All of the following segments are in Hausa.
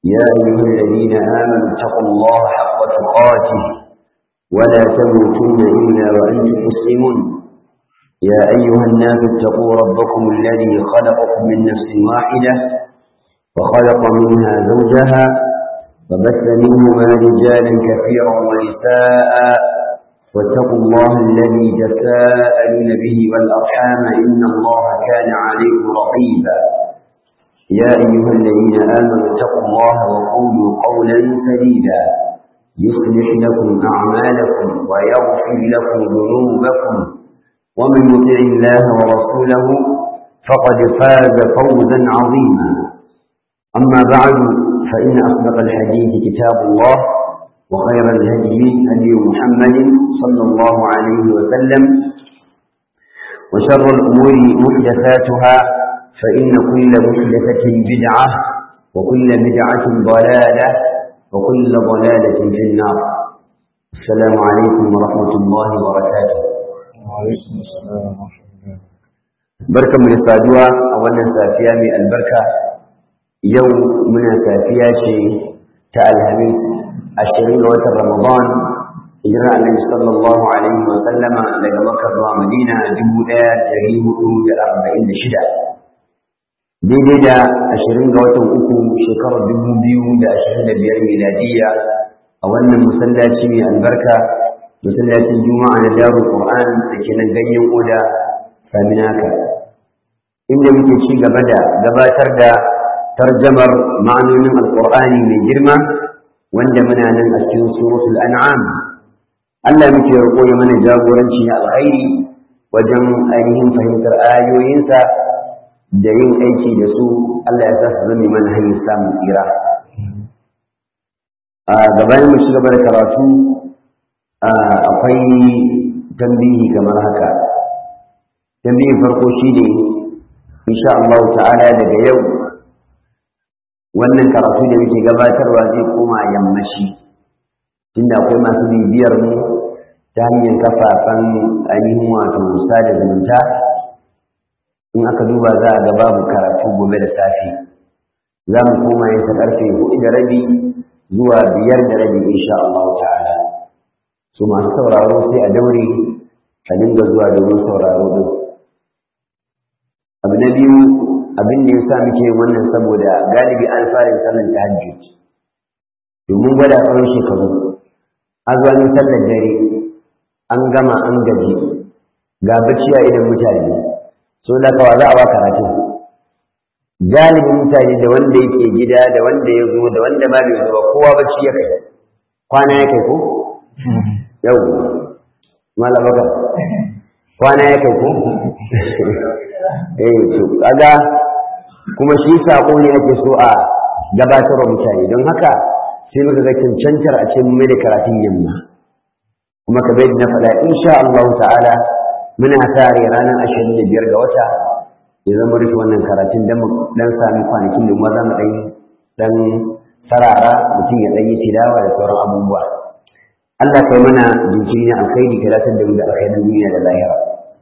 يا أيها الذين آمنوا اتقوا الله حق تقاته ولا تموتن إلا وأنتم مسلمون يا أيها الناس اتقوا ربكم الذي خلقكم من نفس واحدة وخلق منها زوجها وبث منهما رجالا كثيرا ونساء واتقوا الله الذي تساءلون به والأرحام إن الله كان عليكم رقيبا يا أيها الذين آمنوا اتقوا الله وقولوا قولا سديدا يصلح لكم أعمالكم ويغفر لكم ذنوبكم ومن يطع الله ورسوله فقد فاز فوزا عظيما أما بعد فإن أصدق الحديث كتاب الله وخير الهدي هدي محمد صلى الله عليه وسلم وشر الأمور محدثاتها فإن كل محدثة بدعة وكل بدعة ضلالة وكل ضلالة في النار السلام عليكم ورحمة الله وبركاته وعليكم السلام ورحمة الله بركة من السادوة أولا سافيا من البركة يوم من سافيا شيء تألهمين ashirin ga watan Ramadan hijira Annabi sallallahu alaihi wa sallama daga Makka zuwa Madina dubu ɗaya ɗari hudu da arba'in da shida daidai da ashirin ga watan uku shekarar dubu biyu da ashirin da biyar miladiyya a wannan masallaci mai albarka masallacin juma'a na darul qur'an da ke nan ganyen oda saminaka inda muke ci gaba da gabatar da tarjamar ma'anonin alqur'ani mai girma wanda muna nan a cikin suratul an'am Allah muke roƙo ya mana jagoranci na alkhairi wajen ainihin fahimtar ayoyinsa da yin aiki da su Allah ya sa su zama mana hanyar samun tsira a gabanin mu gaba da karatu akwai tambihi kamar haka tambihin farko shine insha Allah ta'ala daga yau wannan karatu da muke gabatarwa zai koma yammaci tunda akwai masu bibiyar mu ta hanyar kafafen ainihin wato sada zumunta in aka duba za a ga babu karatu gobe da safe za mu koma yin ta karfe hudu da rabi zuwa biyar da rabi insha Allah ta'ala su masu sauraro sai a daure ka dinga zuwa domin sauraro din abu na biyu abin da ya sa muke wannan saboda galibi an fara sallar tahajjud domin gwada tsawon shekaru an zuwa yin sallar dare an gama an gaji ga bacci a idan mutane so da kawa za a ba karatu galibin mutane da wanda yake gida da wanda ya zo da wanda ba bai zo ba kowa bacci ya kai kwana ya kai ko yau malabaka kwana ya kai ko eh to kaga kuma shi sako ne ake so a gabatar mutane don haka sai muka ga cancantar a ce mai da karatun yamma kuma ka bai na faɗa insha Allah ta'ala muna tare ranar ashirin da biyar ga wata ya zama rufe wannan karatun dan dan sami kwanakin da kuma zamu dan dan sarara mutum ya dan yi tilawa da sauran abubuwa Allah kai mana jinkiri na alkhairi ka datar da mu da alkhairin duniya da lahira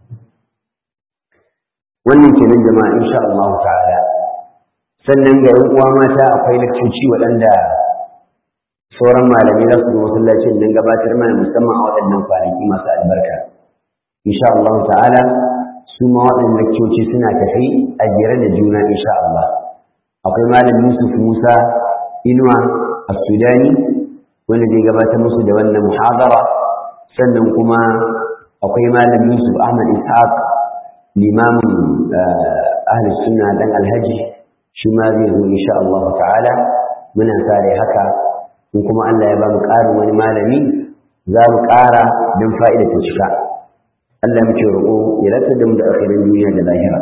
wannan kenan jama'a insha Allah ta'ala sannan ga yan uwa mata akwai lakcoci waɗanda sauran malamai za su zo masallacin don gabatar mana musamman a waɗannan kwanaki masu albarka insha Allah ta'ala su ma waɗannan lakcoci suna tafi a jere da juna insha Allah akwai malam Yusuf Musa Inuwa a Sudani wanda zai gabatar musu da wannan muhadara sannan kuma akwai malam Yusuf Ahmad Ishaq limamin ahli sunna dan alhaji shi ma zai zo insha Allah ta'ala muna sare haka in kuma Allah ya ba mu ƙarin wani malami za mu ƙara don fa'ida ta cika Allah muke roƙo ya lantar da mu da akhirin duniya da lahira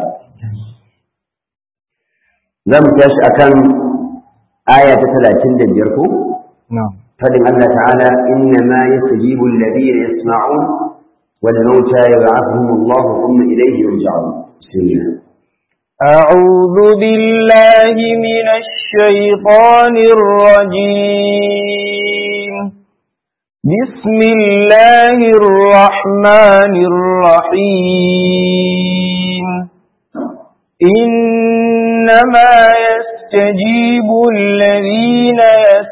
za mu tashi akan aya ta talatin da biyar ko na'am fadin Allah ta'ala inna ma yastajibu alladhina yasma'un wal mauta yab'athuhum Allah thumma ilayhi yurja'un bismillah أعوذ بالله من الشيطان الرجيم بسم الله الرحمن الرحيم إنما يستجيب الذين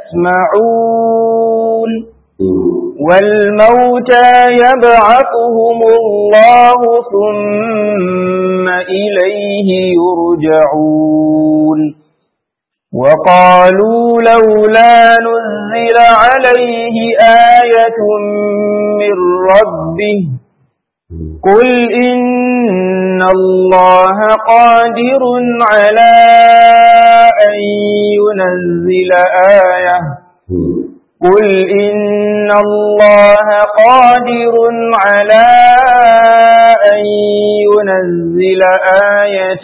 يسمعون والموتى يبعثهم الله ثم إليه يرجعون وقالوا لولا نزل عليه آية من ربه قل إن الله قادر على أن ينزل آية قل إن الله قادر على أن ينزل آية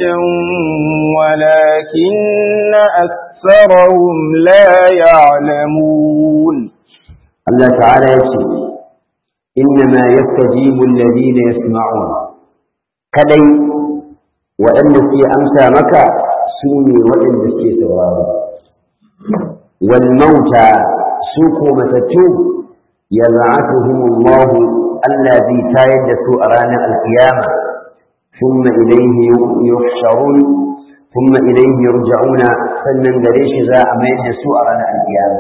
ولكن أكثرهم لا يعلمون الله تعالى يقول إنما يستجيب الذين يسمعون كدي وأن في أمسى مكة سوني وأن في سواه والموتى سوكو متتوب يبعثهم الله الذي تايد سوء رانا القيامة ثم إليه يحشرون ثم إليه يرجعون سنن قريش ذا أمين سوء رانا القيامة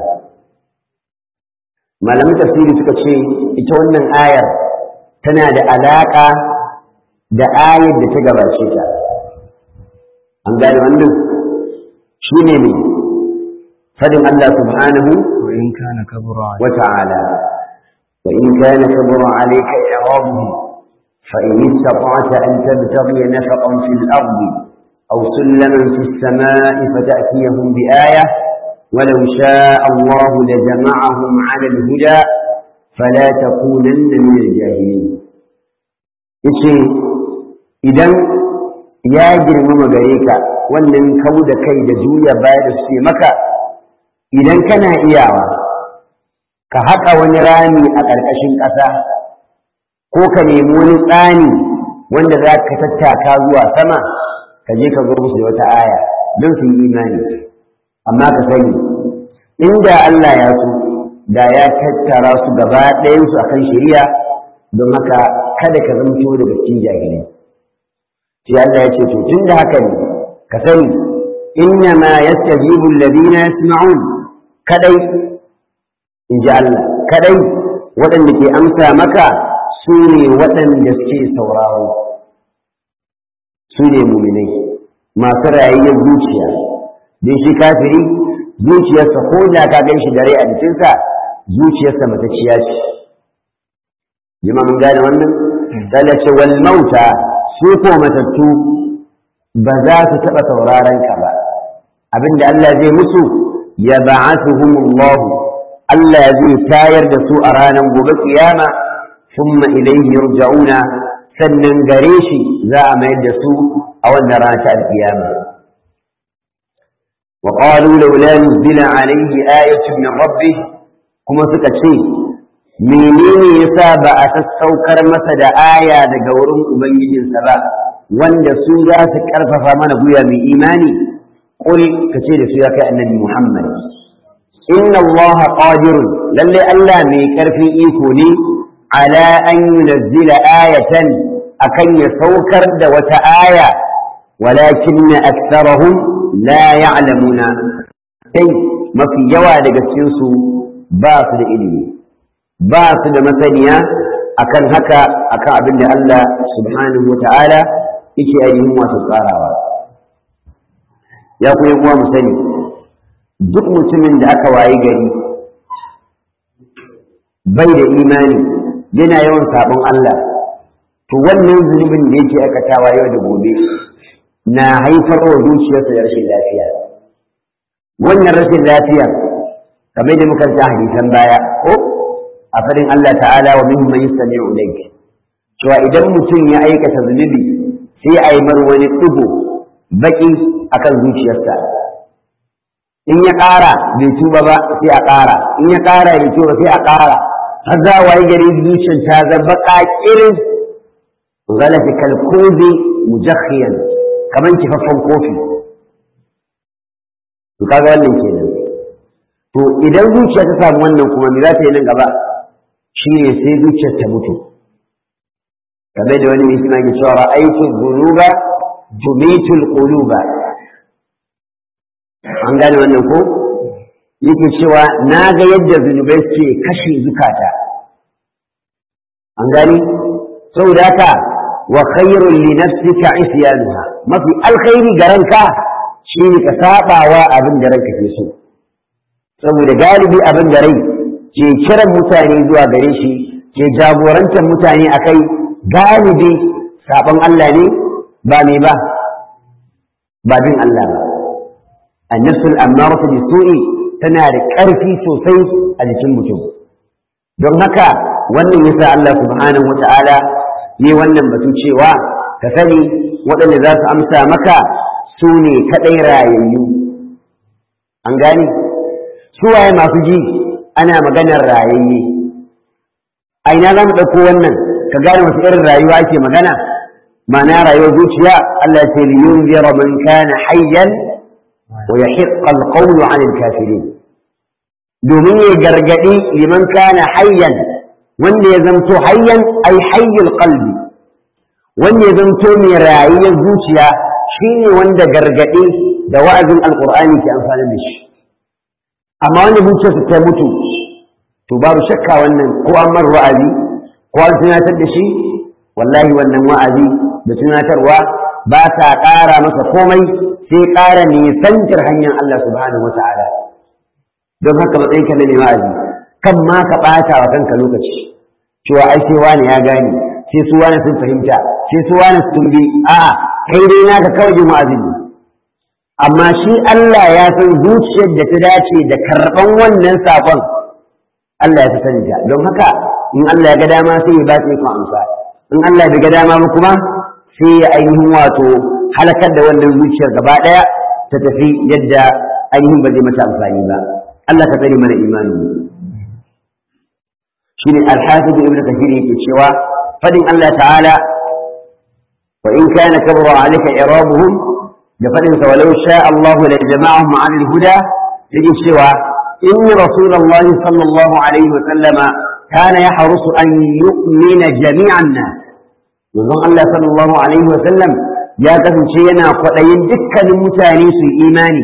malamin tafsiri suka ce ita wannan ayar tana da alaƙa da ayar da ta gabace ta an gane wannan shi ne ne fadin Allah subhanahu wa in kana kabura wa ta'ala wa in kana kabura alayka i'rabuhu fa in istata'ta an tabtaghi nafaqan fil ardi aw sulaman fis samai fata'tiyahum bi ayah ولو شاء الله لجمعهم على الهدى فلا تكونن من الجاهلين yace idan ya girmama gare ka wannan kau da kai da juya baya da suke maka idan kana iyawa ka haƙa wani rami a ƙarƙashin ƙasa ko ka nemi wani tsani wanda za ka tattaka zuwa sama ka je ka zo musu da wata aya don su yi imani amma ka sani inda Allah ya so da ya tattara su gaba ɗayansu akan shari'a don haka kada ka zamto daga cikin jahilai sai Allah ya ce to tun da haka ne ka sani inna ma yastajibu alladhina yasma'un kadai in ji Allah kadai waɗanda ke amsa maka su ne waɗanda suke sauraro su ne muminai masu rayayyar zuciya don shi kafiri zuciyarsa ko da ka gan shi dare a jikinsa zuciyarsa matacciya ce jima mun gane wannan ce wal mauta su ko matattu ba za su taɓa sauraron ka ba abinda Allah zai musu ya ba'athuhumullah Allah zai tayar da su a ranar gobe kiyama thumma ilayhi yurja'una sannan gare shi za a mayar da su a wannan rana ta alkiyama وقالوا لولا نزل عليه آية من ربه كما سكتشي menene yasa ba a sassaukar masa da aya daga wurin ubangijinsa ba wanda su za su karfafa mana guya mai imani qul kace da su ya kai annabi Muhammad inna Allah qadirun lalle Allah mai karfin iko ne ala an yunzila ayatan akan ya saukar da wata aya walakin aktharahum la ya'lamuna sai mafi yawa daga cikin su ba su da ilimi ba su da masaniya akan haka akan abin da Allah subhanahu wata'ala yake ainihin wasu tsarawa ya ku uwa mu sani duk mutumin da aka wayi gari bai da imani yana yawan sabon Allah to wannan zunubin da yake aikatawa yau da gobe na haifar wa zuciyarsa da rashin lafiya wannan rashin lafiya kamar da muka ji hadisan baya ko a farin Allah ta'ala wa min man yastami'u ilayk cewa idan mutum ya aikata zunubi sai a yi mar wani ɗigo baki akan zuciyarsa in ya ƙara bai tuba ba sai a ƙara in ya ƙara bai tuba sai a ƙara har za a wayi gari zuciyar ta zama ƙaƙirin galafi kalkozi mujakhiyan kamar kifaffen kofi to kaga wannan kenan to idan zuciya ta samu wannan kuma me za ta yi nan gaba shi ne sai zuciyar ta mutu kamar da wani mai suna ke cewa ra'aytu dhunuba tumitul quluba an gane wannan ko yake cewa na ga yadda zunubai suke kashe zukata an gani saboda haka wa khairul li nafsika isyanuha mafi alkhairi ga ranka shine ka sabawa abin da ranka ke so saboda galibi abin da rai ke kiran mutane zuwa gare shi ke jagorantar mutane akai galibi sabon Allah ne ba me ba ba bin Allah ba annasul ammaratu bisu'i tana da ƙarfi sosai a jikin mutum don haka wannan yasa Allah subhanahu wata'ala ne wannan batu cewa ka sani waɗanda za su amsa maka su ne kaɗai rayayyu an gane su waye masu ji ana maganar rayayye a ina za mu ɗauko wannan ka gane wasu irin rayuwa ake magana ma'ana rayuwar zuciya Allah ya ce liyunzira man kana hayyan wa yahiqqa alqawlu 'anil kafirin domin ya gargadi liman kana hayyan wanda ya zamto hayyan ai hayyul qalbi wanda ya zamto mai rayuwar zuciya shine wanda gargadi da wa'azin alqur'ani ke amfani da shi amma wanda zuciyarsa ta mutu to babu shakka wannan ko an mar wa'azi ko an tunatar da shi wallahi wannan wa'azi da tunatarwa ba ta ƙara masa komai sai ƙara nisantar hanyar Allah subhanahu wa ta'ala don haka matsayinka na mai wa'azi kan ma ka ɓata wa kanka lokaci cewa ai sai wani ya gane sai su wani sun fahimta sai su wani sun bi a'a kai dai naka kawai jin wa'azi ne amma shi Allah ya san zuciyar da ta dace da karɓan wannan saƙon Allah ya fi sani ta don haka in Allah ya ga dama sai ya ba ta ikon amsa in Allah ya ga dama ba kuma sai ya ainihin wato halakar da wannan zuciyar gaba ɗaya ta tafi yadda ainihin ba zai mata amfani ba Allah ka tsare mana imani shine al-hafiz ibn kathir yake cewa fadin Allah ta'ala wa in kana kabra alayka irabuhum da fadin sa walau sha Allah la jama'ahum 'ala al-huda yake cewa in rasulullahi sallallahu alaihi wa sallama kana yahrusu an yu'mina jami'an nas manzon Allah sallallahu alaihi wa sallam ya kasance yana kwaɗayin dukkanin mutane su imani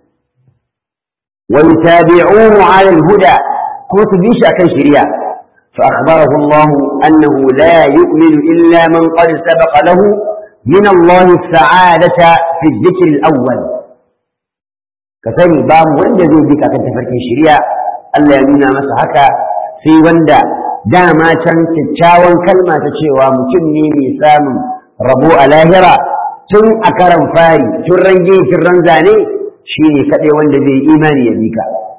wa yutabi'uhu 'ala al-huda kuma su bi shi akan shari'a فأخبره الله أنه لا يؤمن إلا من قد سبق له من الله السعادة في الذكر الأول كثني باب وند زي بك أكن تفرك الشريعة ألا يمنى مسحك في وند داما كان تتشاون كلمة تشيوى مكني ميسام ربو الاهرة تن أكرم فاري ترنجي ترنزاني شيني كدي وند زي إيماني يبيك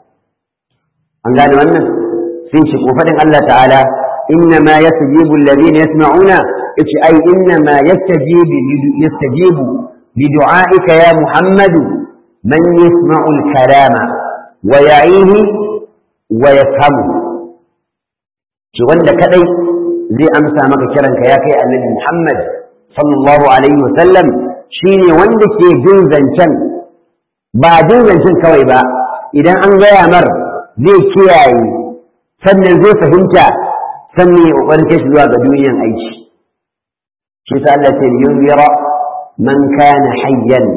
أنقال wannan sai shi ko faɗin Allah ta'ala inna ma yastajibu alladhina yasma'una yace ai inna ma yastajibu yastajibu li du'aika ya Muhammadu man yasma'u al-kalama wa ya'ihi wa yafhamu shi wanda kadai zai amsa maka kiranka ya kai annabi Muhammad sallallahu alaihi wa sallam shine wanda ke jin zancen ba jin zancen kawai ba idan an gaya mar zai kiyaye sannan zai fahimta sannan ya ƙoƙarin kai shi zuwa ga duniyan aiki shi sa Allah ce yunzira man kana hayyan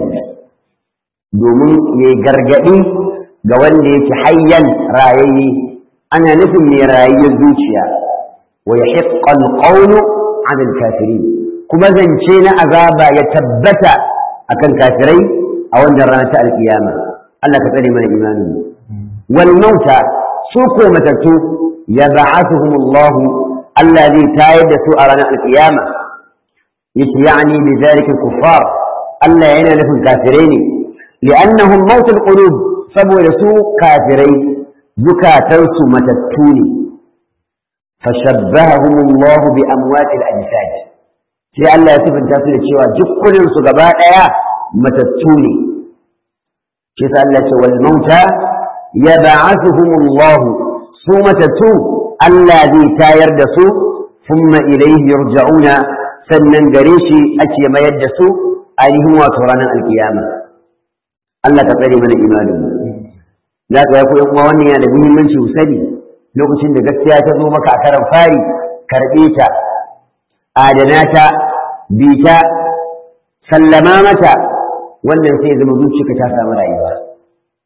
domin ya gargaɗi ga wanda yake hayyan rayayye ana nufin mai rayayyar zuciya wa yahiqqa alqawlu 'ala alkafirin kuma zance na azaba ya tabbata akan kafirai a wannan rana ta alkiyama Allah ka tsare mana imani wal mauta su ko matattu ya ba'athuhum Allah Allah zai tayar da su a ranar alkiyama yace yani bi zalika kuffar Allah yana nufin kafirai ne li'annahum mautul qulub saboda su kafirai zukatan su matattu ne fashabbahahum Allah bi amwat al-ajsad sai Allah ya sifanta su da cewa jukkunin su gaba daya matattu ne shi sa Allah ce wal mauta يبعثهم الله ثم تتو ألا ذي تاير دسو ثم إليه يرجعون سنن دريشي أتي ما يدسو أيهم وكرانا القيامة الله تقري من الإيمان لا يقول يوم واني أنا بهم من شو سني لو كنت gaskiya ta zo maka a karan fari karɓe ta adana ta bi ta sallama mata wannan sai zama zuciyarka ta samu rayuwa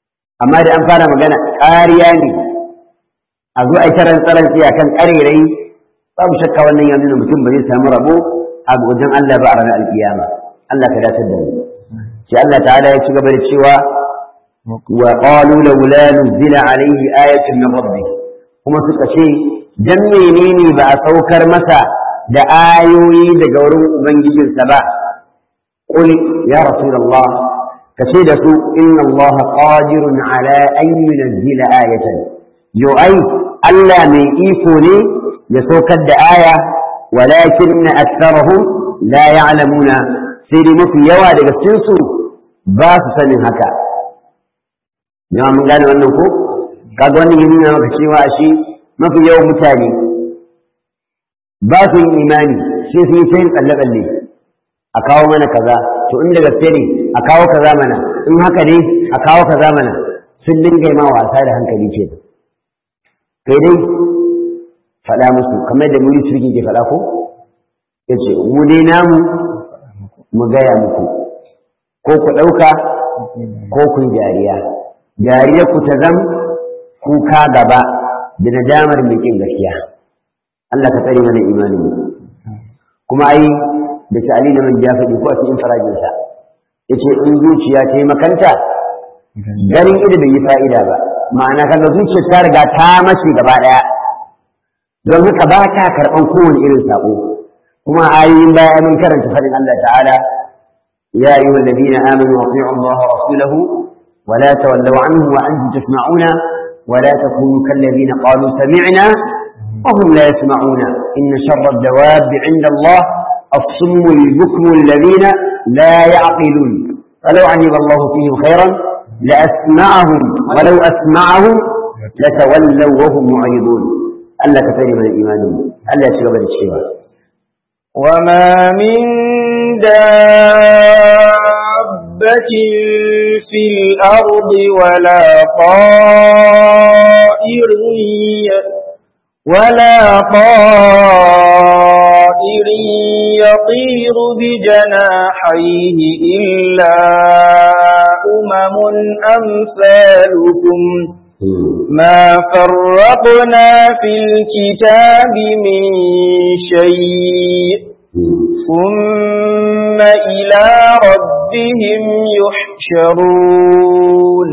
amma da an fara magana ƙariya ne a zo a yi taron tsaron tsiya kan ƙarerai babu shakka wannan ya nuna mutum ba zai samu rabo a wajen Allah ba a ranar alkiyama Allah ka dace da mu sai Allah ta'ala ya ci gaba da cewa wa qalu laula nuzila alayhi ayatun min rabbih kuma suka ce dan menene ba a saukar masa da ayoyi daga wurin ubangijinsa ba qul ya rasulullah kace da su inna Allah qadirun ala an yunzila ayatan yo ai Allah mai iko ne ya saukar da aya walakin aktharuhum la ya'lamuna sai dai mafi yawa daga cikin su ba su sanin haka jama'a mun gane wannan ko kaga wannan ya nuna maka cewa shi mafi yawan mutane ba su yin imani sai su yi ta yin tsalle-tsalle a kawo mana kaza to inda gaske ne a kawo kaza mana in haka ne a kawo kaza mana sun dinga yi ma wasa da hankali ke kai dai faɗa musu kamar da muri turki ke faɗa ko ya ce mu dai namu mu gaya muku ko ku ɗauka ko ku yi dariya dariya ku ta zam kuka gaba da nadamar mai ƙin gaskiya Allah ka tsare mana imanin mu kuma ai da ta'ali da man ya faɗi ko a cikin farajinsa yace in zuciya ta yi makanta ganin ido bai yi fa'ida ba ma'ana kaga zuciyar ta riga ta mace gaba ɗaya don haka ba ta karɓan kowane irin saƙo kuma ayoyin baya mun karanta faɗin Allah ta'ala ya ayyuha alladhina amanu ati'u Allah wa rasulahu wa la tawallaw anhu wa antum tasma'una wa la takunu kalladhina qalu sami'na wa hum la yasma'una inna sharra ad-dawab 'inda Allah الصم البكم الذين لا يعقلون فلو علم الله فيهم خيرا لأسمعهم ولو أسمعهم لتولوا وهم معرضون ألا كفر من الإيمان ألا يشغب الشيوى وما من دابة في الأرض ولا طائر ولا طائر يطير بجناحيه إلا أمم أمثالكم ما فرقنا في الكتاب من شيء ثم إلى ربهم يحشرون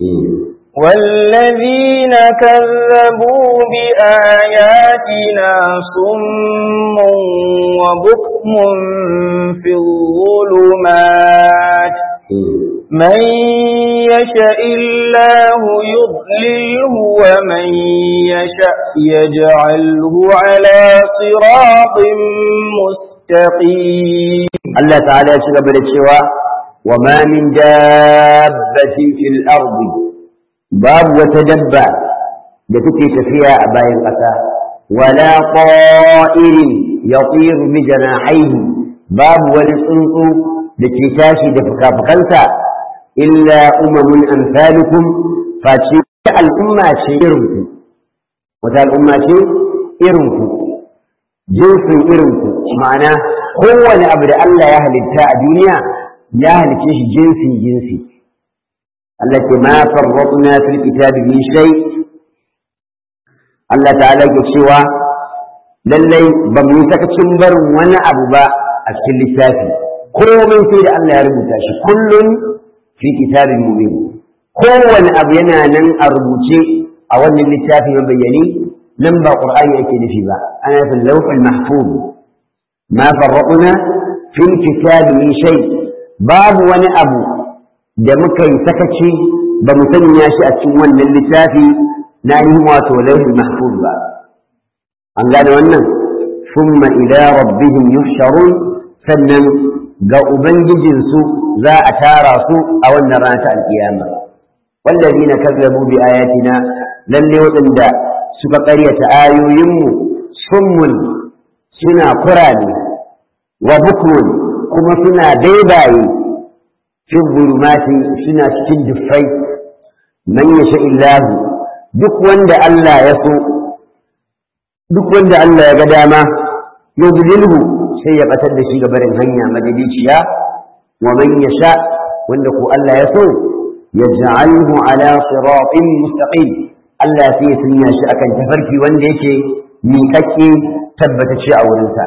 والذين كذبوا بآياتنا صم وبكم في الظلمات من يشاء الله يضلله ومن يشاء يجعله على صراط مستقيم الله تعالى يشغب الشواء وما من دابة في الأرض باب وتدبع لتكي تفيا أباي القسا ولا طائر يطير بجناحيه باب ولسنط لكي تاشي دفكا فكنسا إلا أمم أمثالكم فاتشي الأمة شيركم وتا الأمة شيركم جنس إرنكم معناه هو أبدا الله يهل التاء دنيا يهل كيش جنسي جنسي التي ما فرطنا في الكتاب من شيء الله تعالى يكشوا lallai ba mu yi sakacin barin wani abu ba a cikin littafi komai sai da Allah ya rubuta shi kullum fi kitabin mubin kowane abu yana nan a rubuce a wannan littafi mabayyani nan ba qur'ani yake nufi ba ana fil lawhul mahfuz ma farraqna fil kitabi min shay babu wani abu da muka yi sakaci ba mu sanya shi a cikin wannan littafi na yi wato lawhul mahfuz ba an gane wannan summa ila rabbihim yuhsharun sannan ga ubangijinsu za a tara su a wannan rana ta alkiyama wallazina kazzabu bi ayatina lalle waɗanda suka ƙaryata ayoyinmu summun suna kurane wa bukmun kuma suna daibaye fi zulumati suna cikin duffai man yasha illahu duk wanda Allah ya so duk wanda Allah ya ga dama yudlilhu sai ya batar da shi ga barin hanya madidiciya wa man yasha wanda ko Allah ya so yaj'alhu ala siratin mustaqim Allah sai ya sanya shi akan tafarki wanda yake miƙaƙƙe tabbatacce a wurinsa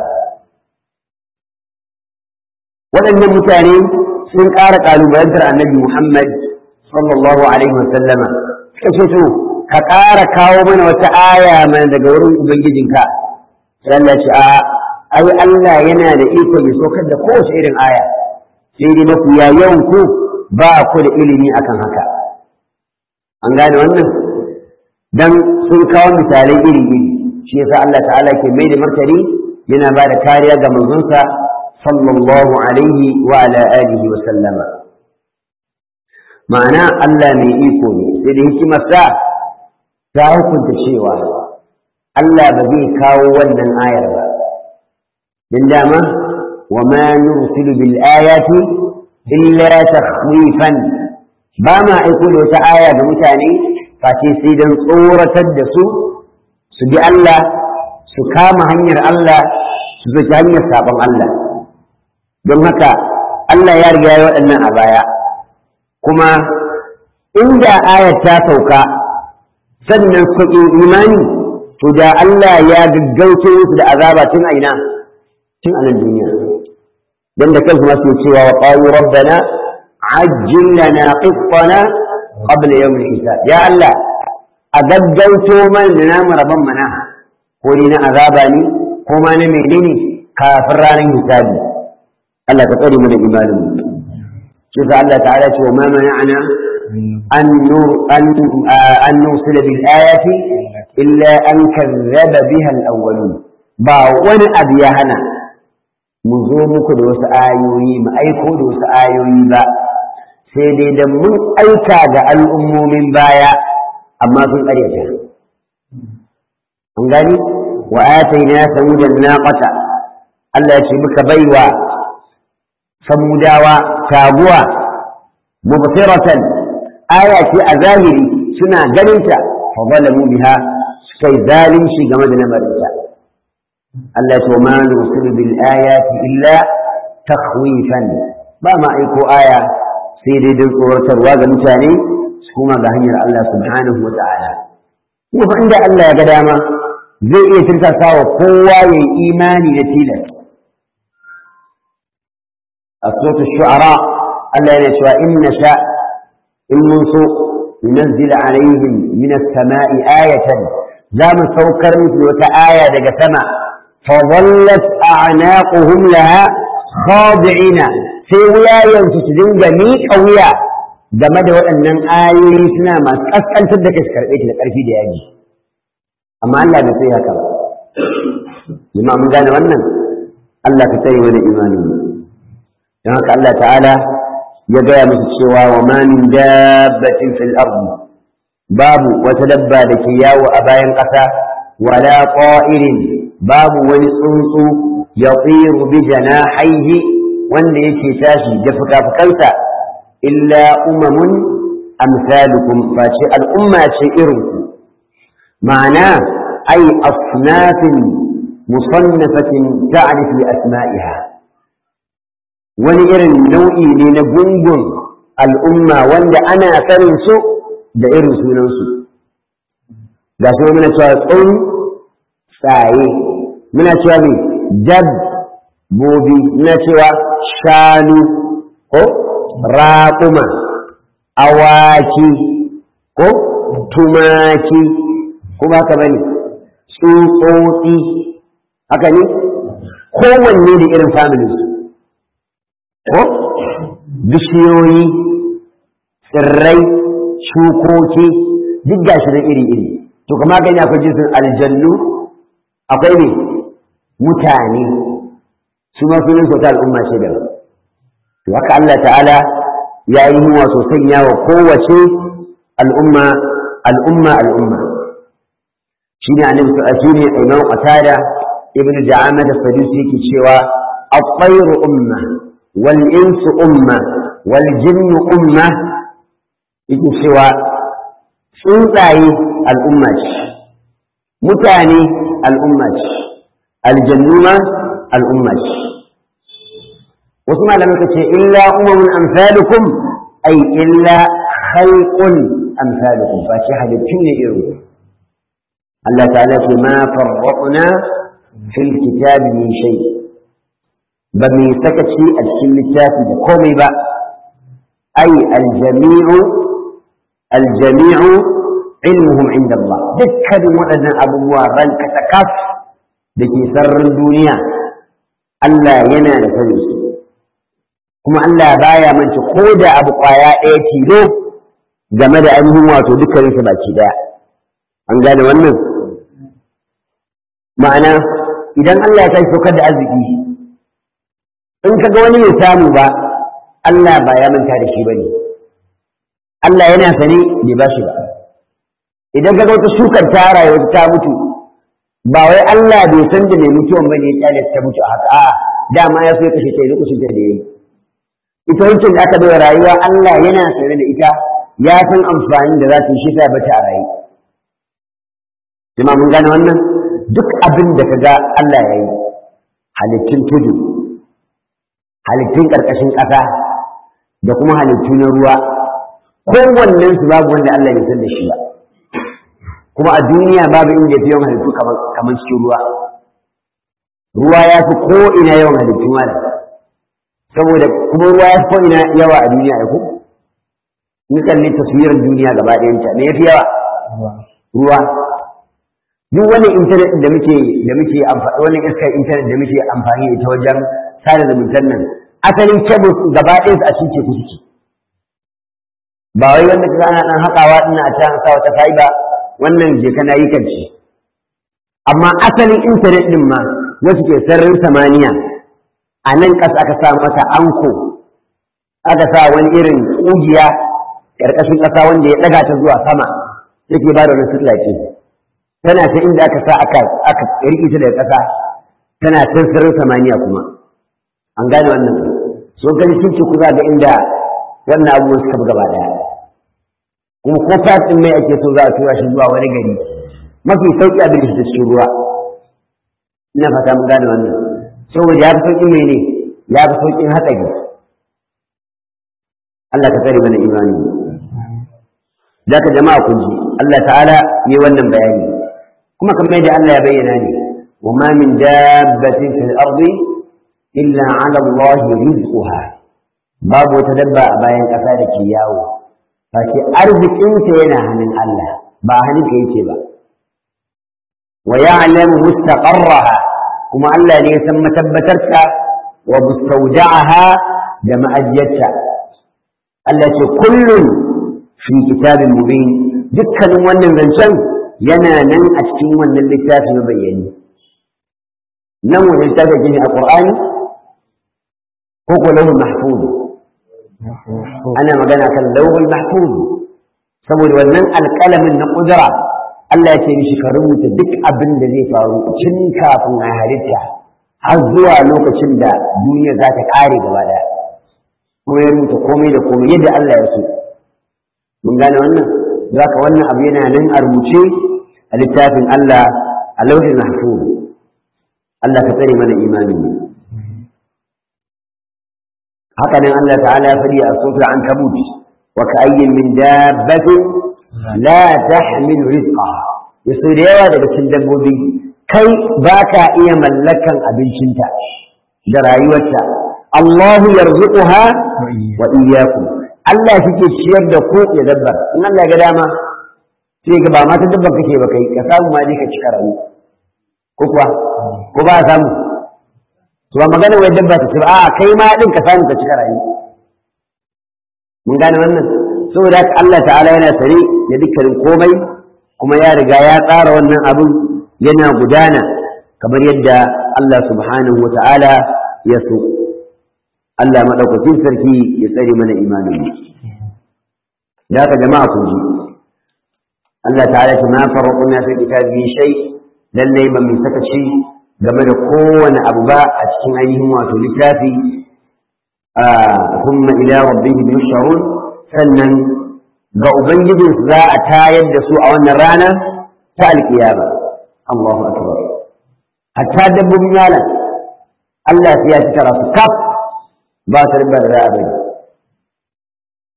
waɗannan mutane sun ƙara ƙalubalantar annabi Muhammad sallallahu alaihi wasallama suka ce to ka ƙara kawo mana wata aya mana daga wurin ubangijinka sai Allah ce a ai Allah yana da iko ya saukar da kowace irin aya sai dai mafi yawan ku ba ku da ilimi akan haka an gane wannan dan sun kawo misalai iri iri shi yasa Allah ta'ala ke mai da martani yana ba da kariya ga manzonsa sallallahu alaihi wa ala alihi wa sallama ma'ana Allah mai iko ne sai da hikimarsa ta hukunta cewa Allah ba zai kawo wannan ayar ba din dama wa ma nursilu bil ayati illa takhwifan ba ma aiko da wata aya ga mutane face sai dan tsoratar da su su bi Allah su kama hanyar Allah su zaki hanyar sabon Allah don haka Allah ya riga ya waɗannan a baya kuma inda ayar ta sauka sannan su imani to da Allah ya gaggauce musu da azaba tun a ina tun a nan duniya don da kansu masu cewa wa qalu rabbana ajjil lana qittana qabla yawm al-hisab ya Allah a gaggauto mana da namu rabon mana ko ni na azaba ne ko ma na menene kafin ranar hisabi Allah ka tsare mu da imanin mu shi sa Allah ta'ala ce wa ma mana'ana an nur an an nursila bil ayati illa an kazzaba biha al-awwalun ba wani abu ya hana mu zo muku da wasu ayoyi mu aiko da wasu ayoyi ba sai dai da mun aika ga al'ummomin baya amma sun ƙaryata an gani wa ataina samudan naqata Allah ya ce muka baiwa samudawa taguwa mubsiratan aya ce a zahiri suna ganinta fa zalamu biha suka yi zalunci game da lamarinta Allah ya ce ma nursilu bil ayati illa takhwifan ba ma aiko aya sai dai don tsoratarwa ga mutane su kuma ga hanyar Allah subhanahu wa ta'ala kuma fa inda Allah ya ga dama zai iya tirsasa wa kowa ya yi imani da tilas a suratul shu'ara Allah yana cewa in nasha in mun so nunazzila alaihim min as-sama'i ayatan za mu saukar musu wata aya daga sama fa dhallat a'naquhum laha khadi'ina sai wuyayensu su dinga miƙa wuya game da waɗannan ayoyi suna masu ƙasƙantar da kai su karɓe ta da ƙarfi da yaji amma Allah bai sai haka ba jama'a mun gane wannan Allah ka tsaye wani imani don haka Allah ta'ala ya gaya musu cewa wa ma min dabbatin fil ardi babu wata dabba da ke yawo a bayan ƙasa wala qa'irin babu wani tsuntsu yatiru bi janahihi wanda yake tashi da fuka-fukansa illa umamun amsalukum face al'umma ce irinku ma'ana ai asnafin musannafatin ta'rif li asma'iha wani irin nau'i ne na gungun al'umma wanda ana sanin su da irin sunansu ga su muna cewa tsun tsaye muna cewa mai jab bobi muna cewa shanu ko raƙuma awaki ko tumaki kuma haka bane tsutsotsi haka ne kowanne da irin familin su ko bishiyoyi tsirrai shukoki duk gashi na iri-iri to kuma gani akwai jinsin aljannu akwai ne mutane su ma sunan su ta al'umma ce da to haka Allah ta'ala ya yi wato sanya wa kowace al'umma al'umma al'umma shi ne annabi ta shi ne imam qatada ibn ja'ama da sadusi yake cewa at-tayru umma wal insu umma wal jinnu umma yake cewa tsuntsaye al'umma ce mutane al'umma ce aljannu ma al'umma ce wasu malamai ka ce illa umamun amsalukum ai illa khalqun amsalukum fa shi halittu ne irin Allah ta'ala ce ma farraqna fil kitabi min shay ba mai sakaci a cikin littafi da komai ba ai aljami'u aljami'u ilmuhum inda Allah dukkanin waɗannan abubuwa ranka ta kaf da ke sararin duniya Allah yana da sani su kuma Allah baya manta ko da abu kwaya ɗaya tilo game da ainihin wato dukkanin su baki ɗaya an gane wannan ma'ana idan Allah ya tashi saukar da arziki in ka ga wani bai samu ba Allah ba ya manta da shi bane Allah yana sane bai ba shi ba idan ka ga wata shukar ta rayuwa ta mutu ba wai Allah bai san da mai mutuwan bane ya kyale ta mutu haka a dama ya so ya kashe ta lokacin da yayi ita wancan da aka bai rayuwa Allah yana sane da ita ya san amfanin da za ta yi shi ta bata a rayu jama'a mun gane wannan duk abin da ka ga Allah ya yi halittun tudu halittun ƙarƙashin ƙasa da kuma halittu na ruwa kowannen su babu wanda Allah ya san da shi ba kuma a duniya babu inda fi yawan halittu kamar cikin ruwa ruwa ya fi ko ina yawan halittu malam saboda kuma ruwa ya fi ko ina yawa a duniya ya ku in kalli taswirar duniya gaba ɗayanta me ya fi yawa ruwa duk wani intanet da muke da muke amfani wannan iskar intanet da muke amfani ita wajen sada zumuntar nan asalin kebul gaba ɗaya su a cikin teku suke ba wai wanda kaga ana dan haƙawa din a can sa wata fa'iba wannan je kana yi kanci amma asalin intanet din ma wasu ke sararin samaniya a nan ƙasa aka sa mata anko aka sa wani irin ƙugiya ƙarƙashin ƙasa wanda ya ɗaga ta zuwa sama yake ba da wani sutlace tana ta inda aka sa aka aka riƙe ta daga ƙasa tana can sararin samaniya kuma an gane wannan so gani sun ce kuza ga inda wannan abubuwan suka gaba ɗaya kuma ko fatin mai ake so za a tura shi zuwa wani gari mafi sauƙi abin da shi cikin ruwa ina fata mun gane wannan saboda ya fi sauƙin mai ne ya fi sauƙin hatsari Allah ka tsare mana imani da ka jama'a kun ji Allah ta'ala ne wannan bayani kuma kamar yadda Allah ya bayyana ne wa ma min dabbatin fil ardi illa 'ala Allah rizquha babu wata dabba a bayan ƙasa da ke yawo face arzikinta yana hannun Allah ba hannun ka yake ba wa ya'lamu mustaqarraha kuma Allah ne ya san matabbatarta wa mustawda'aha da ma'ajiyarta Allah ce kullum fi kitabin mubin dukkanin wannan zancen yana nan a cikin wannan littafi na bayyani nan wani littafi ne a Qur'ani ko ko lahul mahfuz ana magana kan lauhul mahfuz saboda wannan alƙalamin na ƙudura Allah ya ce mishi ka rubuta duk abin da zai faru tun kafin a halitta har zuwa lokacin da duniya za ta ƙare gaba ɗaya kuma ya rubuta komai da komai yadda Allah ya so mun gane wannan za ka wannan abu yana nan a rubuce a littafin Allah a lauhin mahfuz Allah ka tsare mana imanin mu haka nan Allah ta'ala ya faɗi a sura ankabut wa ka'ayyin min dabbatin la tahmilu rizqaha yaso da yawa daga cikin dabbobi kai baka iya mallakan abincinta da rayuwarta Allahu yarzuquha wa iyyakum Allah yake ciyar da ku ya dabbar in Allah ga dama sai ga ba ma ta dabbar kake ba kai ka samu ma dai ka cika rayu ko kuwa ko ba samu to ba magana wai dabba ta ce ba a kai ma din ka samu ka cika rayu mun gane wannan saboda haka Allah ta'ala yana sare da dukkanin komai kuma ya riga ya tsara wannan abin yana gudana kamar yadda Allah subhanahu wa ta'ala ya so Allah madaukakin sarki ya tsare mana imanin mu da haka jama'a kun ji Allah ta'ala ce ma farquna fi kitabi shay lallai ba mu saka ci game da kowane abu ba a cikin ainihin wato littafi a kuma ila rabbihim yusharun sannan ga ubangijin za a tayar da su a wannan rana ta alkiyama Allahu akbar hatta dabbobin yalan Allah ya ci tara su kaf ba su riba da za a bari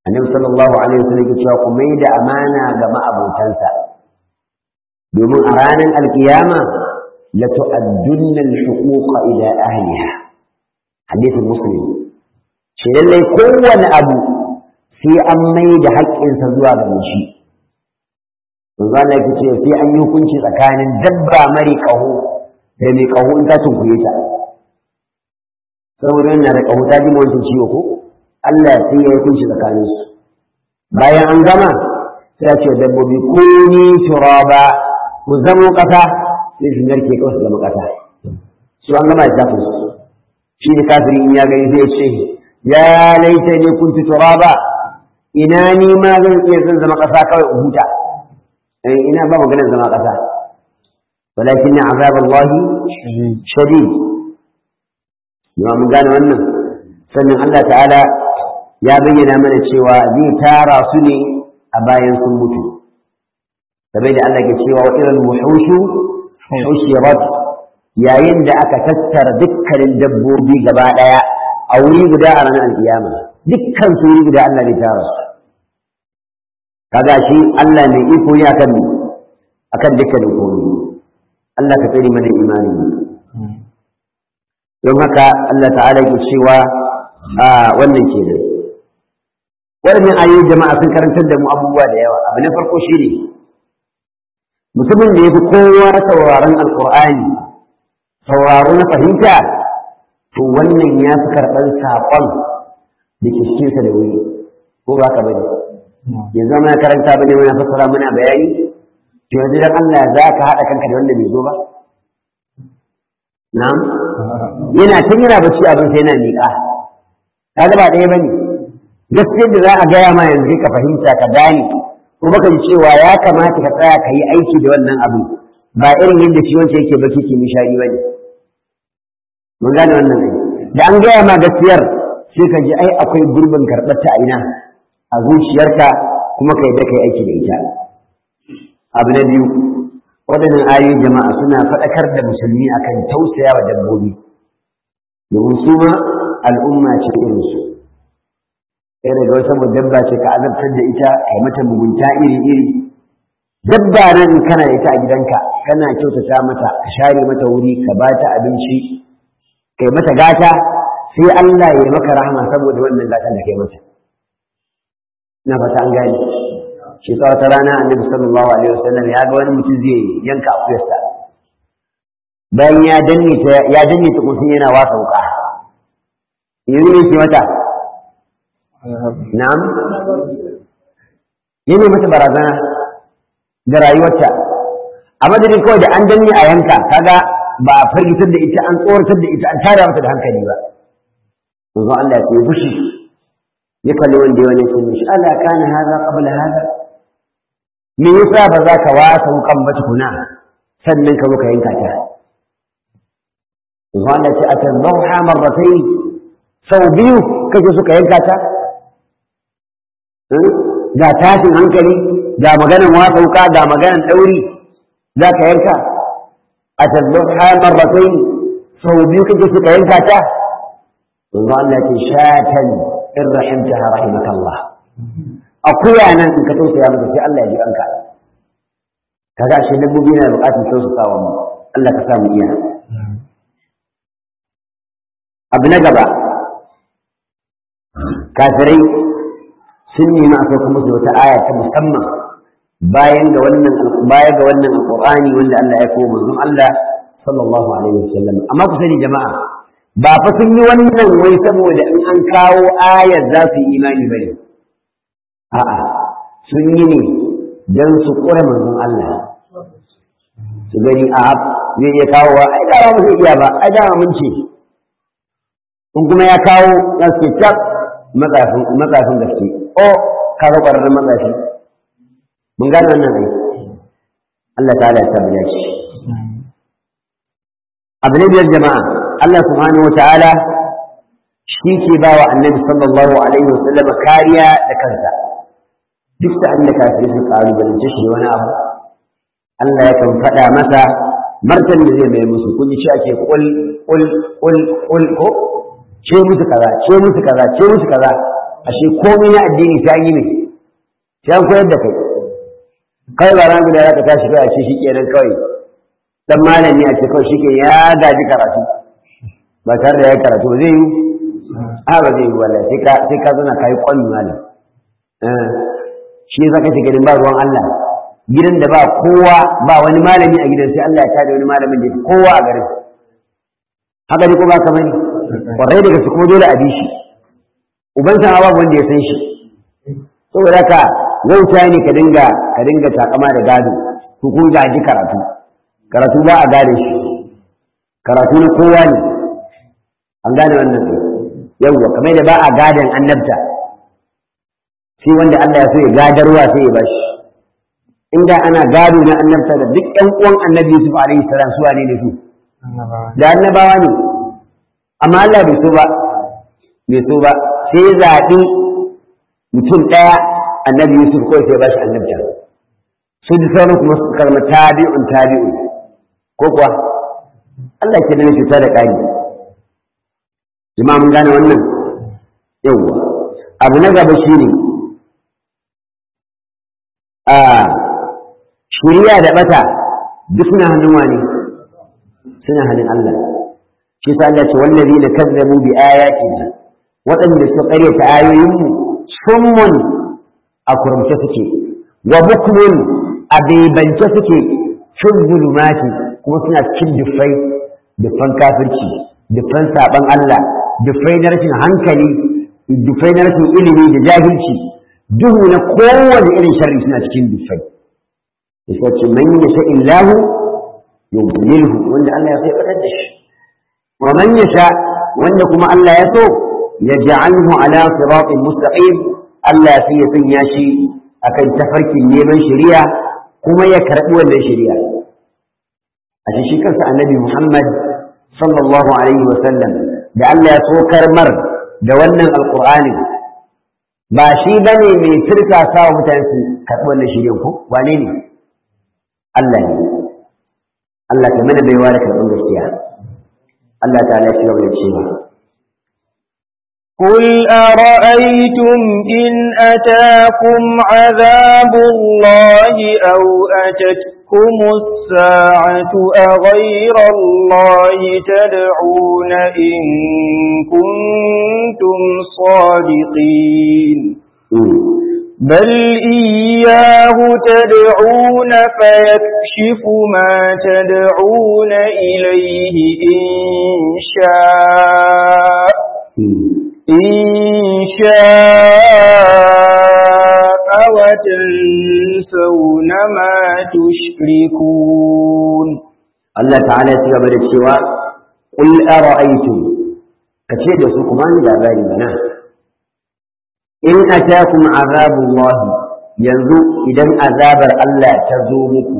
annabi sallallahu alaihi wasallam ya cewa ku mai da amana ga ma'abotansa domin a ranar alkiyama la tu'addunna al-huquqa ila ahliha hadithin muslim shi lallai kowane abu sai an mai da haƙƙinsa zuwa ga shi manzo Allah yake ce sai an yi hukunci tsakanin dabba mari ƙaho da mai ƙaho in ta tunkuye ta saboda yana da ƙaho ta ji wancan ciwo ko Allah sai ya yi hukunci tsakanin su bayan an gama sai ya ce dabbobi ko ni turaba ku zamo ƙasa sai su narke kawai su zama ƙasa su an gama da su shi ne kafiri in ya gani zai ce ya laita ne kuntu turaba ina ni ma zan iya zan zama ƙasa kawai in huta ina ba maganar zama ƙasa walakin azab Allah shadid yawa mun gane wannan sannan Allah ta'ala ya bayyana mana cewa zai tara su ne a bayan sun mutu sabai da Allah ke cewa wa irin wuhushu hushirat yayin da aka tattara dukkanin dabbobi gaba ɗaya a wuri guda a ranar alkiyama dukkan su wuri guda Allah zai tara su kaga shi Allah mai iko ne akan akan dukkanin komai Allah ka tsare mana imani don haka Allah ta'ala ke cewa a wannan kenan wannan ayoyi jama'a sun karantar da mu abubuwa da yawa abu na farko shine mutumin da ya fi kowa sauraron alkur'ani sauraro na fahimta to wannan ya fi karɓar saƙon da ke cikinsa da wuri ko ba ka bane yanzu muna karanta ba ne muna fassara muna bayani to yanzu dan Allah za ka haɗa kanka da wanda bai zo ba na'am yana tun yana bacci abin sai yana miƙa kaga ba ɗaya bane gaskiyar da za a gaya ma yanzu ka fahimta ka gane kuma ka ji cewa ya kamata ka tsaya ka yi aiki da wannan abu ba irin yadda shi wancan yake baki ke nishadi bane mun gane wannan ne da an gaya ma gaskiyar sai ka ji ai akwai gurbin karɓar ta a ina a zuciyarka kuma ka yadda ka yi aiki da ita abu na biyu waɗannan ayoyi jama'a suna faɗakar da musulmi akan tausaya wa dabbobi domin su ma al'umma ce irinsu sai daga wata dabba ce ka azabtar da ita kai mata mugunta iri-iri dabba nan kana da ita a gidanka kana kyautata mata ka share mata wuri ka ba ta abinci kai mata gata sai Allah ya maka rahama saboda wannan gatan da kai mata na fata an gane shi ta wata rana annabi sallallahu alaihi wasallam ya ga wani mutum zai yanka akuyarsa bayan ya danne ta ya danne ta kuma yana wasa wuka yanzu ne ke mata na'am yana mata barazana da rayuwarta a madadin kawai da an danne a yanka kaga ba a firgitar da ita an tsoratar da ita an tara mata da hankali ba yanzu Allah ya fushi ya kalli wanda ya wani sun shi Allah kana haza qabla haza me yasa ba za ka wasa wukan ba tukuna sannan ka zo ka yanka ta yanzu Allah ce atazawha marratayn sau biyu kake suka yanka ta ga tashin hankali ga maganan wasa wuka ga maganan ɗauri za ka yanka atazawha marratayn sau biyu kake suka yanka ta yanzu Allah ce shatan in rahimtaha rahimaka Allah akuya nan in ka tausaya mata sai Allah ya ji kanka kaga shi dabbobi na buƙatar tausasawa mu Allah ka sa mu iya abu na gaba kafirai sun nemi a sauka musu wata aya ta musamman bayan ga wannan baya ga wannan alqur'ani wanda Allah ya kawo manzon Allah sallallahu alaihi wasallam amma ku sani jama'a ba fa sun yi wannan wai saboda in an kawo ayar za su yi imani bane a'a sun yi ne don su ƙura manzon Allah su gani a zai iya kawo wa ai da ba zai iya ba ai da mun ce in kuma ya kawo ya ce tab matsafin matsafin gaske o ka ga ƙwararren matsafi mun gane wannan ai Allah ta'ala ya tabbata shi abu ne biyar jama'a Allah subhanahu wa ta'ala shi ke ba wa annabi sallallahu alaihi wa sallama kariya da kansa duk da Allah kafirai su kalubalance shi wani abu Allah yakan faɗa masa martan da zai mai musu kun ji ake kul kul kul kul ko ce musu kaza ce musu kaza ce musu kaza ashe komai na addini ta yi ne sai an koyar da kai kai ba ran guda zaka tashi kai a ce shi kenan kawai dan malami a ce kawai shi ke ya gaji karatu ba tare da ya karatu zai yi a ba zai yi wallahi sai ka sai ka zana kai kwami malam eh shi zaka ce gidan ba ruwan Allah gidan da ba kowa ba wani malami a gidan sai Allah ya tada wani malamin da kowa a garin haka ne ko ba kamar kwarai daga su kuma dole a bi shi uban sa babu wanda ya san shi saboda haka wauta ne ka dinga ka dinga takama da gado ko kun gaji karatu karatu ba a gane shi karatu na kowa ne an gane wannan ne yawwa kamar da ba a gadon annabta sai wanda Allah ya so ya gadarwa sai ya bashi inda ana gado na annabta da duk ƴan uwan annabi Yusuf alaihi salam su wane ne su da annabawa ne amma Allah bai so ba bai so ba sai ya zaɓi mutum ɗaya annabi Yusuf kawai sai ya bashi annabta su da sauran kuma su karma tabi'un tabi'un ko kuwa Allah ke da cuta da ƙari jama'a mun gane wannan yawwa abu na gaba shine a shiriya da bata duk suna hannun wani suna hannun Allah shi sa Allah ce wallazi na kazzabu bi ayatina waɗanda suka ƙaryata ayoyinmu summun a kurumce suke wa bukmun a bebance suke fin zulumati kuma suna cikin dufai dufan kafirci dufan saban Allah dufai na rashin hankali dufai na rashin ilimi da jahilci duhu na kowane irin sharri suna cikin dufai yasa ce man yasha illahu yudlilhu wanda Allah ya so ya fadar da shi wa man yasha wanda kuma Allah ya so yaj'alhu ala siratin mustaqim Allah sai ya sanya shi akan tafarkin neman shari'a kuma ya karbi wannan shari'a a shi kansa annabi Muhammad sallallahu alaihi wa sallam da Allah ya sokar mar da wannan alqur'ani ba shi bane mai turka sawa mutane su karbi wannan shari'a ko wane ne Allah ne Allah ta mana baiwa da karɓar gaskiya Allah ta'ala ya cigaba da cewa قل أرأيتم إن أتاكم عذاب الله أو أتتكم الساعة أغير الله تدعون إن كنتم صادقين بل إياه تدعون فيكشف ما تدعون إليه إن شاء إن شاء وتنسون ما تشركون الله تعالى سيقبل السواء قل أرأيتم كثير يسوكمان لا بالي مناه in atakum azabullah yanzu idan azabar Allah ta zo muku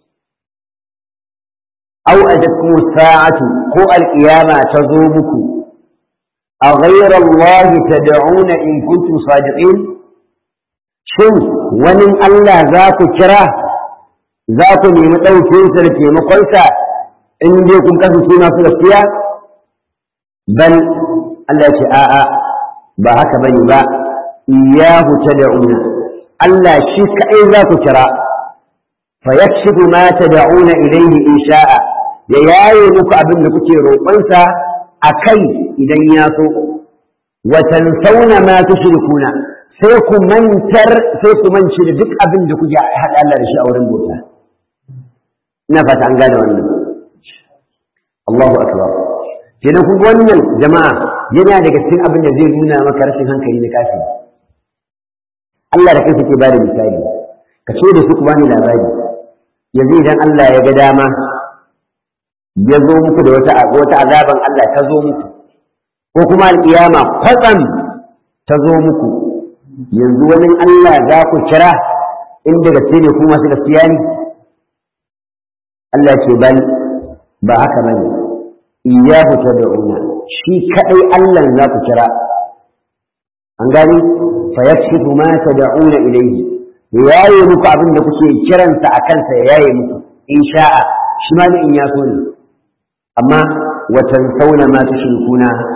aw ajatkum sa'atu ko alqiyama ta zo muku a ghayra Allah tad'una in kuntum sadiqin shin wani Allah za ku kira za ku nemi ɗaukin sa da taimakonsa in dai kun kasance masu gaskiya bal Allah ce a'a ba haka bane ba iyahu tad'una Allah shi kai za ku kira fa yakshifu ma tad'una ilayhi in sha'a ya yaye muku abin da kuke roƙonsa akai idan ya so wa tansawna ma tushrikuna sai ku mantar sai ku mance da duk abin da kuke haɗa Allah da shi a wurin bauta ina fata an gane wannan Allahu akbar kenan kun wannan jama'a yana daga cikin abin da zai nuna maka rashin hankali na kafiri Allah da kai ke bada misali ka ce da su ku bani labari yanzu idan Allah ya ga dama ya zo muku da wata wata azaban Allah ta zo muku ko kuma alƙiyama kwatsam ta zo muku yanzu wani Allah za ku kira inda gaske ne ku masu gaskiya ne Allah ce bal ba haka bane iyyahu tad'una shi kadai Allah za ku kira an gani fa yakshifu ma tad'una ilayhi yayi muku abin da kuke kiransa a kansa ya yaye muku in sha'a shi ma in ya so ne amma wa tansawna ma tushrikuna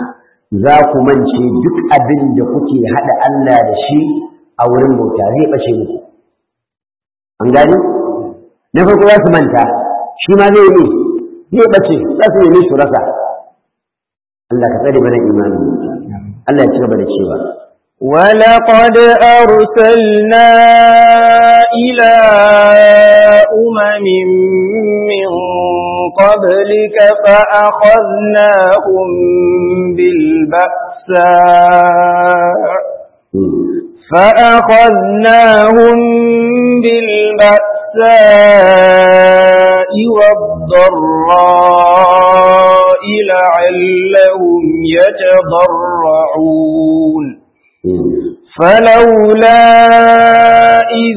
za ku mance duk abin da kuke haɗa Allah da shi a wurin bauta zai ɓace muku an gani na farko za su manta shi ma zai yi zai ɓace za su nemi su rasa Allah ka tsare mana imani Allah ya ci gaba da cewa ولقد أرسلنا إلى أمم من قبلك فأخذناهم بالبأساء فأخذناهم بالبأساء والضراء لعلهم يتضرعون فلولا إذ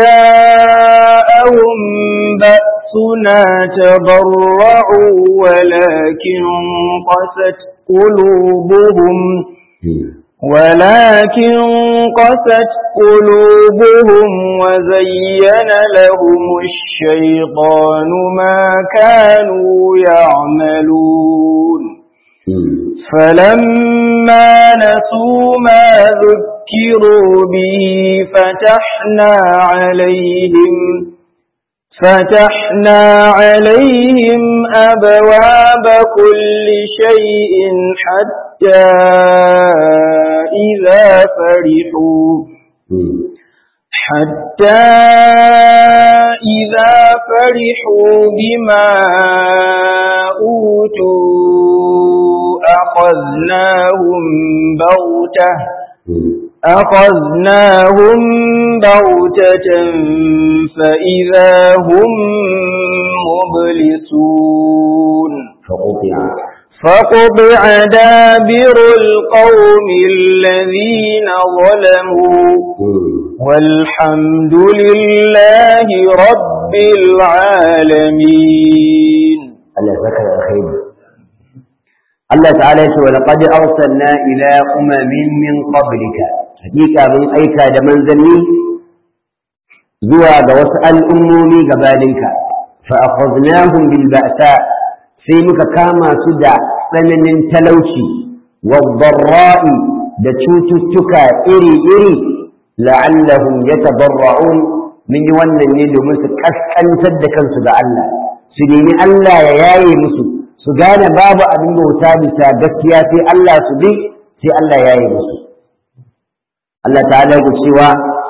جاءهم بأسنا تضرعوا ولكن قست قلوبهم ولكن قست قلوبهم وزين لهم الشيطان ما كانوا يعملون فلما نسوا ما ذكروا به فتحنا عليهم فتحنا عليهم أبواب كل شيء حتى إذا فرحوا حتى إذا فرحوا بما أوتوا أخذناهم بغتة أخذناهم بغتة فإذا هم مبلسون فقطع فقطع دابر القوم الذين ظلموا والحمد لله رب العالمين Allah ya saka da alkhairi Allah ta'ala yace wa laqad arsalna ila umamin min qablika hakika mun aika da manzanni zuwa ga wasu al'ummomi gabaninka fa akhadnahum bil ba'sa sai muka kama su da tsananin talauci wadh-dharra'i da cututtuka iri-iri la'allahum yatadarra'un min yi wannan ne domin su kaskantar da kansu ga Allah su nemi Allah ya yaye musu su gane babu abin bauta bisa gaskiya sai Allah su bi sai Allah ya yaye musu Allah ta'ala ya cewa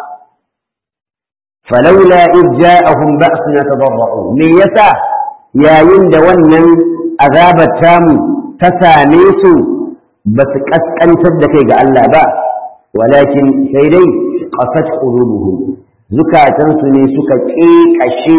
falaula id ja'ahum ba'suna tadarra'u me yasa yayin da wannan azabar tamu ta same su ba su kaskantar da kai ga Allah ba walakin sai dai qasat qulubuhum zukatansu ne suka ƙeƙashe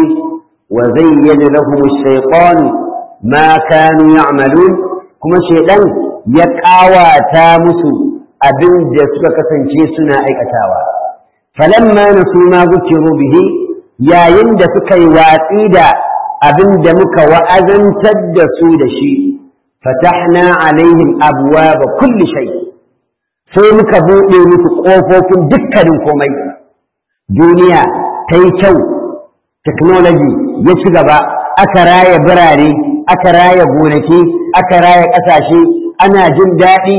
وزين لهم الشيطان ما كانوا يعملون كما شيطان يقاوى تامس أبن جسك كسنشي سنا أيكتاوى فلما نسوا ما ذكروا به يا يند سكي واتيدا أبن دمك وأذن تدسوا دشي فتحنا عليهم أبواب كل شيء sai muka buɗe musu ƙofofin dukkanin komai duniya ta yi kyau technology ya ci gaba aka raya birane aka raya gonaki aka raya ƙasashe ana jin daɗi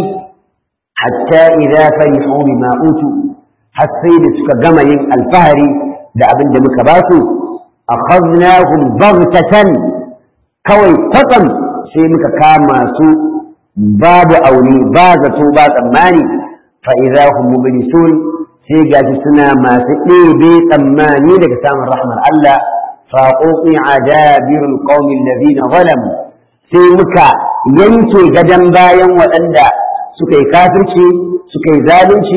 hatta idza farihu bima utu har sai da suka gama yin alfahari da abin da muka ba su akhadnahum baghtatan kawai kwatsam sai muka kama su babu auni ba zato ba tsammani fa idza hum mublisun sai gashi suna masu ɗebe tsammani daga samun rahmar Allah faƙoƙi a dabirin ƙaumin lazina zalamu sai muka yanke gadon bayan waɗanda suka yi kafirci suka yi zalunci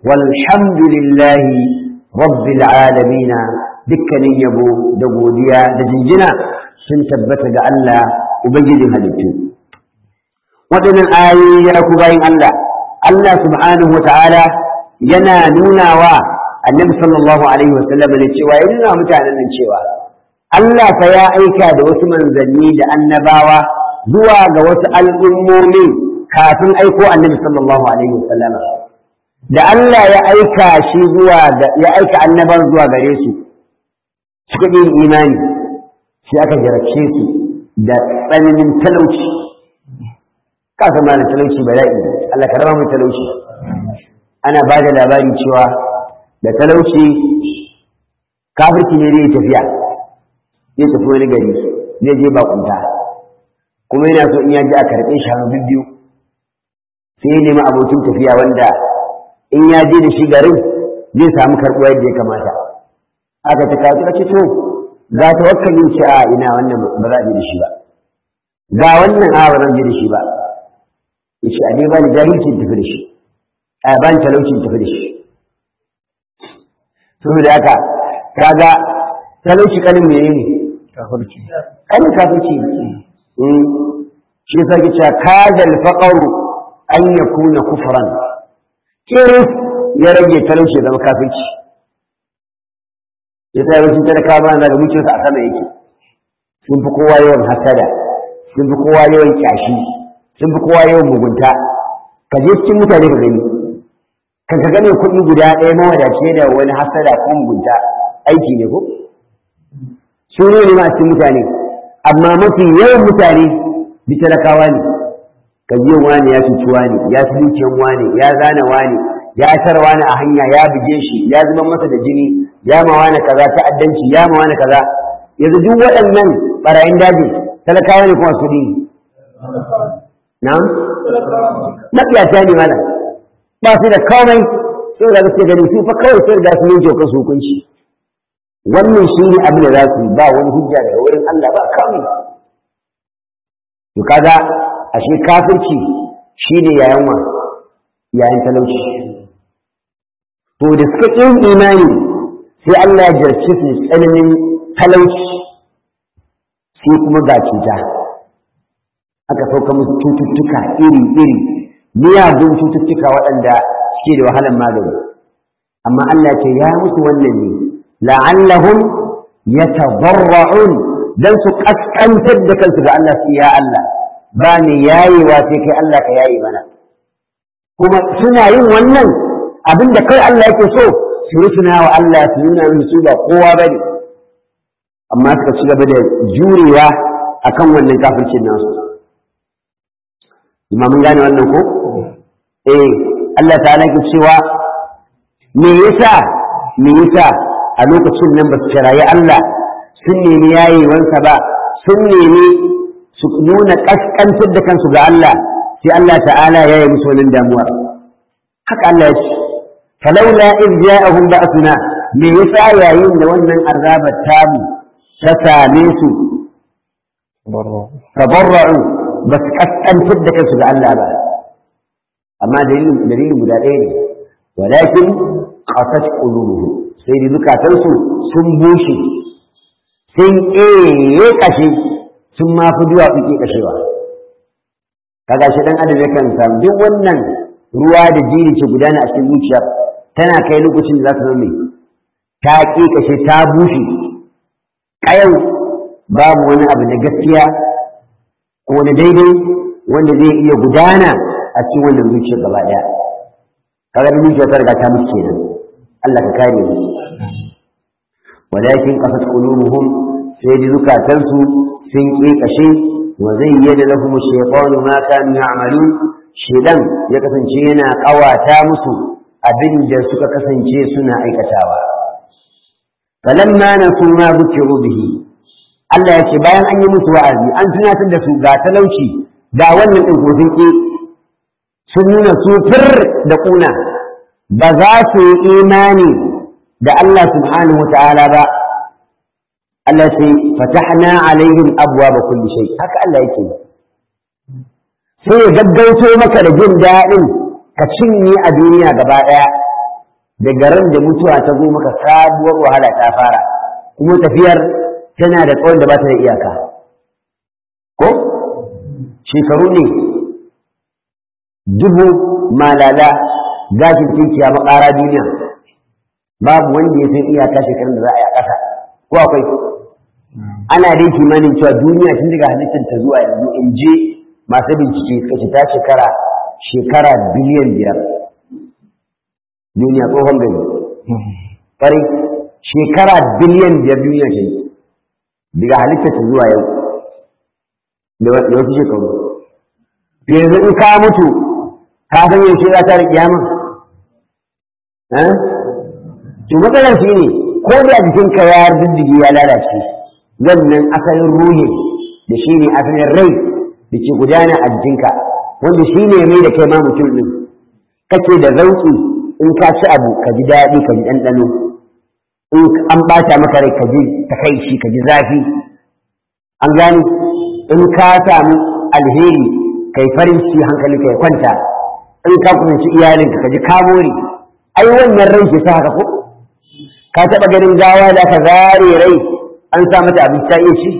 walhamdulillahi rabbil alamina dukkanin yabo da godiya da jinjina sun tabbata ga Allah ubangijin halittu waɗannan ayoyi ya ku bayin Allah Allah subhanahu wa ta'ala yana nuna wa annabi sallallahu alaihi wasallam ne cewa ya nuna mutanen nan cewa Allah fa ya aika da wasu manzanni da annabawa zuwa ga wasu al'ummomi kafin aiko annabi sallallahu alaihi wasallam da Allah ya aika shi zuwa ga ya aika annaban zuwa gare su suka yi imani sai aka jarabce su da tsananin talauci ka san ma da talauci bala'i Allah ka raba mu talauci ana ba da labari cewa da talauci kafirci ne zai tafiya zai tafi wani gari zai je bakunta kuma yana so in ya ji a karɓe shi hannu biyu sai ya nemi abokin tafiya wanda in ya je da shi garin zai samu karɓuwa yadda ya kamata aka ta kawo ta ce to ga tawakkalin ce a ina wannan ba za a je da shi ba ga wannan a ba zan je da shi ba ya ce a ne ba ni jahilci tafi da shi a ba ni talauci tafi da shi saboda haka kaga talauci kanin mene ne kafirci kanin kafirci shi yasa ke cewa kajal faqaru an yakuna kufran kiris ya rage talauci zama kafirci yasa yawancin talaka ba na da mutunsa a sama yake sun fi kowa yawan hasada sun fi kowa yawan kyashi sun fi kowa yawan mugunta ka je cikin mutane ka gani kan ka gane kuɗi guda ɗaya mawadace da wani hasada ko mugunta aiki ne ko su ne ne ma cikin mutane amma mafi yawan mutane bi talakawa ne ka ji wani ya cuci wani ya ci dukiyar wani ya zana wani ya tar wani a hanya ya buge shi ya zuba masa da jini ya ma wani kaza ta'addanci ya ma wani kaza yanzu duk waɗannan barayin daji talakawa ne kuma su ne na'am matsiyata ne malam ba su da komai sai da suke gani su fa kawai sai da su yanke kansu hukunci wannan shi ne abin da za su yi ba wani hujja daga wurin Allah ba kawai to kaga ashe kafirci shine yayan wa yayan talauci to da suka yin imani sai Allah ya jarce su tsananin talauci sai kuma ga cuta aka sauka musu cututtuka iri-iri miyagun cututtuka waɗanda suke da wahalar magani amma Allah ce ya musu wannan ne la'allahum yatadarra'un dan su kaskantar da kansu ga Allah su ya Allah ba ne yayewa sai kai Allah ka yaye mana kuma suna yin wannan abin da kai Allah yake so su rusuna wa Allah su nuna musu su ba kowa bane amma suka ci gaba da jurewa akan wannan kafircin nasu amma mun gane wannan ko eh Allah ta'ala ke cewa me yasa me yasa a lokacin nan ba su kirayi Allah sun nemi yayewansa ba sun nemi su nuna kaskantar da kansu ga Allah sai Allah ta'ala ya yi musu wannan damuwa haka Allah ya ce falaula in ja'ahum ba'suna me yasa yayin da wannan azabar tamu ta same su tabarra'u ba su kaskantar da kansu ga Allah ba amma dalilin guda ɗaya ne walakin qasat qulubuhum sai da zukatansu sun bushe sun ƙeye kashe sun ma fi duwa fi kashewa kaga shi dan adam yakan samu duk wannan ruwa da jini ke gudana a cikin zuciyar tana kai lokacin da za ta zama ta ƙe kashe ta bushe ƙayau babu wani abu na gaskiya ko na daidai wanda zai iya gudana a cikin wannan zuciyar gaba ɗaya kaga da zuciyar ta riga ta mutu kenan Allah ka kare mu walakin qasat qulubuhum sai da zukatansu sun ƙi kashe wa zayyana lahum ash-shaytanu ma kanu ya'malun shedan ya kasance yana ƙawata musu abin da suka kasance suna aikatawa falamma nasu ma bukiru bihi Allah ya ce bayan an yi musu wa'azi an tunatar da su ga talauci ga wannan ɗin ko sun ƙi sun nuna su fir da ƙuna ba za su yi imani da Allah subhanahu wa ta'ala ba Allah ce fatahna alaihim abwaaba kulli shay haka Allah yake sai ya gaggauto maka da jin daɗin ka cinye a duniya gaba ɗaya daga ran da mutuwa ta zo maka sabuwar wahala ta fara kuma tafiyar tana da tsawon da ba ta da iyaka ko shekaru ne dubu malala gashin tinkiya makara duniya babu wanda ya san iyaka shekarun da za a yi a ƙasa ko akwai ana dai kimanin cewa duniya tun daga halittar ta zuwa yanzu in je masu bincike suka ce ta shekara shekara biliyan biyar duniya tsohon gari ƙwarai shekara biliyan biyar duniya ce daga halittar ta zuwa yau da wasu shekaru yanzu in ka mutu ka san yaushe za ta da kiyama to matsalar shi ne ko da jikinka ya diddige ya lalace wannan asalin ruhi da shi ne asalin rai da ke gudana a jikinka wanda shi ne mai da kai ma mutum ɗin kake da zauki in ka ci abu ka ji daɗi ka ji ɗanɗano in an ɓata maka rai ka ji takaici ka ji zafi an gane in ka samu alheri kai farin ciki hankali kai kwanta in ka kusanci iyalinka ka ji kamori ai wannan rai ke sa haka ko ka taɓa ganin gawa da aka zare rai an sa mata abinci ta iya ci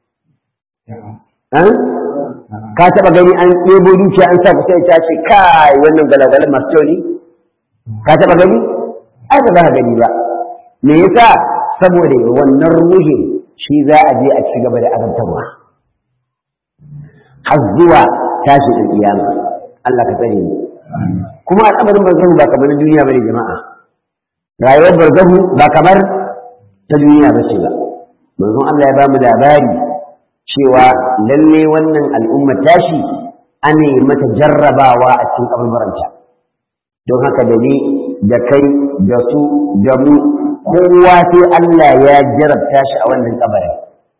ka taɓa gani an ɗebo dukiya an sa kusa ta ce kai wannan galagalan masu kyau ne ka taɓa gani ai ba za ka gani ba me yasa saboda wannan ruhi shi za a je a ci gaba da azabtarwa har zuwa tashi da kiyama Allah ka tsare mu kuma al'amarin barzahu ba kamar duniya bane jama'a rayuwar barzahu ba kamar ta duniya bace ba manzon Allah ya ba mu labari cewa lalle wannan al'umma tashi ana yi mata jarrabawa a cikin kabarbaranta don haka da ni da kai da su da mu kowa sai Allah ya jarabta shi a wannan kabarin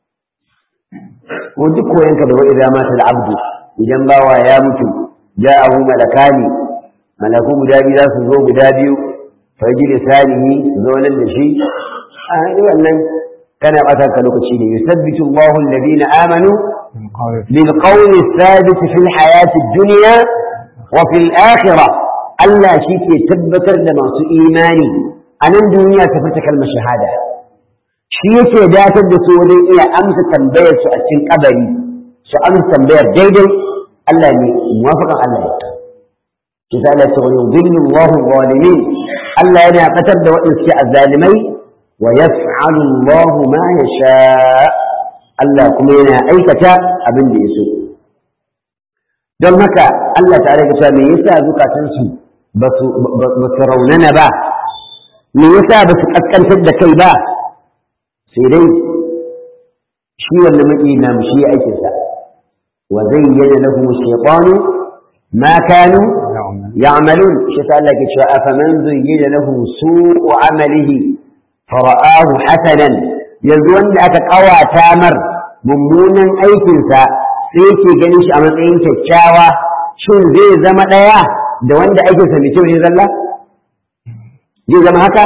ko duk koyanka da wa'iza mata da abdu idan bawa ya mutu ja'ahu malakani malaku guda biyu za su zo guda biyu faji lisanihi su zo nan da shi a wannan kana ɓata ka lokaci ne yusabbitu Allahu alladhina amanu bil qawli thabit fil hayati dunya wa fil akhirah Allah shi ke tabbatar da masu imani a nan duniya ta furta kalmar shahada shi yake datar da su wajen iya amsa tambayar su a cikin kabari su amsa tambayar daidai Allah ne muwafaƙan Allah ne ki sa Allah ta wani zillin Allahu zalimin Allah yana fatar da waɗanda suke azzalimai wa yaf'alu Allahu ma yasha Allah kuma yana aikata abin da ya so don haka Allah ta'ala ya ce me yasa zukatansu ba su raunana ba me yasa ba su kaskantar da kai ba sai dai shi wannan maki na mu shi aikin sa wa zayyana lahum shaytanu ma kanu ya'malun shi ta Allah ke cewa afaman zayyana lahu su'u amalihi fara'ahu hasanan yanzu wanda aka kawata mar mummunan aikinsa sai yake ganin shi a matsayin kyakkyawa shin zai zama ɗaya da wanda aikinsa mai kyau ne zalla zai zama haka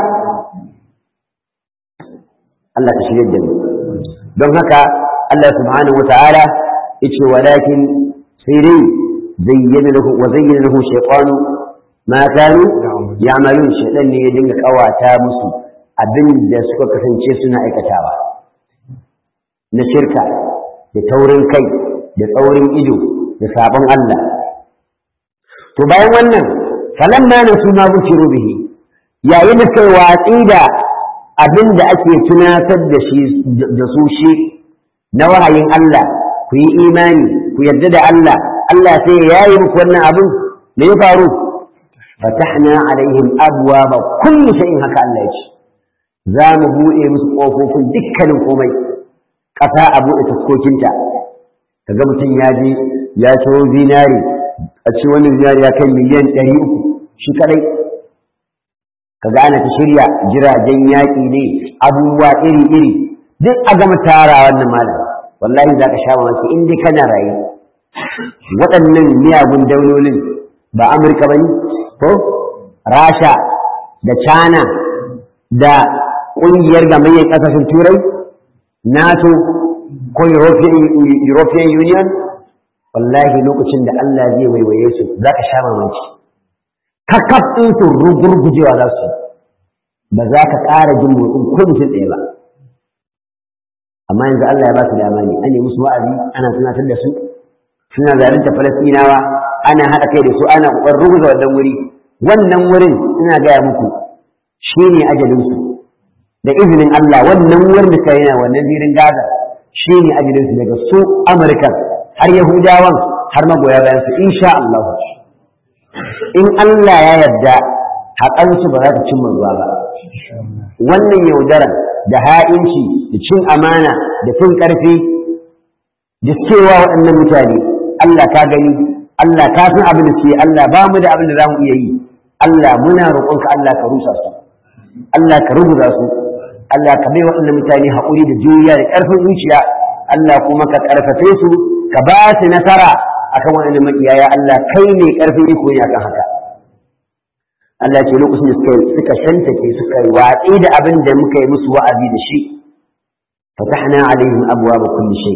Allah ka shirya da mu don haka Allah subhanahu wa ta'ala yace walakin sai dai zayyana lahu wa zayyana lahu shaytanu ma kanu ya'malun shaytan ne ya dinga kawata musu abin da suka kasance suna aikatawa na shirka da taurin kai da tsaurin ido da sabon Allah to bayan wannan falamma nasu ma bukiru bihi yayin da kai watsi da abin da ake tunatar da shi da su shi na wahayin Allah ku yi imani ku yarda da Allah Allah sai ya yayi muku wannan abin me ya faru fatahna alaihim abwaba kulli shay'in haka Allah ya ce za mu buɗe musu ƙofofin dukkanin komai ƙasa a buɗe taskokinta kaga mutum ya je ya ciro zinari a ce wannan zinari ya kai miliyan ɗari uku shi kaɗai kaga ana ta shirya jiragen yaƙi ne abubuwa iri-iri duk a gama tara wannan malam wallahi za ka sha mamaki in dai kana raye waɗannan miyagun daulolin ba amurka ba ne ko rasha da china da ƙungiyar gamayyar ƙasashen turai nato ko european union wallahi lokacin da allah zai waiwaye su za ka sha mamaki kakaf ɗin su rugurgujewa za su ba za ka ƙara jin motsin ko mutum ɗaya ba amma yanzu allah ya ba su dama ne an yi musu wa'azi ana tunatar da su suna zalunta falastinawa ana haɗa kai da su ana ƙoƙarin ruguza wannan wuri wannan wurin ina gaya muku shi ne ajalinsu da izinin Allah wannan wurin da suka yana wannan zirin Gaza shi ne ajalinsu daga su Amurka har Yahudawan har magoya bayan su insha Allah in Allah ya yarda haƙansu ba za ta cimma ruwa ba wannan yaudaran da ha'inci da cin amana da fin ƙarfi da cewa waɗannan mutane Allah ka gani Allah ka san abin da suke Allah ba mu da abin da za mu iya yi Allah muna roƙonka Allah ka rusa su Allah ka rubuta su Allah ka bai waɗannan mutane haƙuri da juriya da ƙarfin zuciya Allah kuma ka ƙarfafe su ka ba su nasara akan waɗannan makiyaya Allah kai ne ƙarfin iko ne akan haka Allah ce lokacin da suka suka shantake suka yi watsi da abin da muka yi musu wa'azi da shi fatahna alaihim abwaaba kulli shay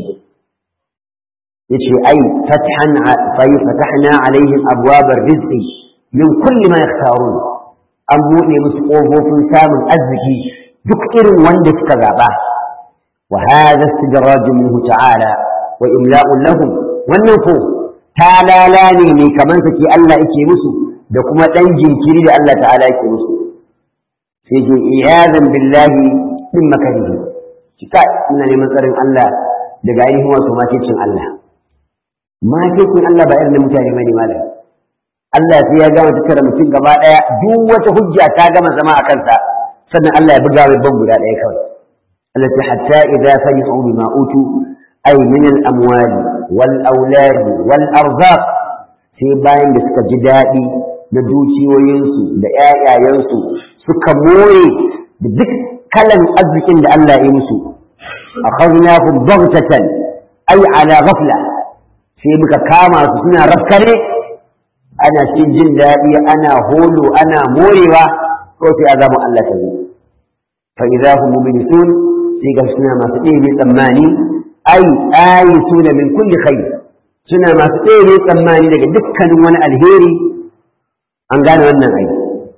yace ai fathan fa fatahna alaihim abwaaba rizqi min kulli ma yakhtarun an buɗe musu ƙofofin samun arziki duk irin wanda suka zaɓa wa hadha istidrajun minhu ta'ala wa imla'un lahum wannan ko talala ne ne kaman sake Allah yake musu da kuma ɗan jinkiri da Allah ta'ala yake musu sai ke iyadan billahi min makarihi kika ina neman tsarin Allah daga ainihin wato makicin Allah makicin Allah ba irin mutane bane malam Allah sai ya gama tattara mutum gaba ɗaya duk wata hujja ta gama zama a kansa sannan Allah ya buga mai ban guda ɗaya kawai Allah ta hatta idza farihu bima utu ay min al amwal wal aulad wal arzaq sai bayan da suka ji daɗi na dukiyoyinsu da ƴaƴayensu suka more da duk kalan arzikin da Allah ya musu akhadnahum baghtatan ay ala ghafla sai muka kama su suna rafkare ana cikin jin daɗi ana holo ana morewa ko sai azabin Allah ta zo fa idza hum mublisun sai ga suna masu ɗebe tsammani ai ayi suna min kulli khair suna masu ɗebe tsammani daga dukkanin wani alheri an gane wannan ai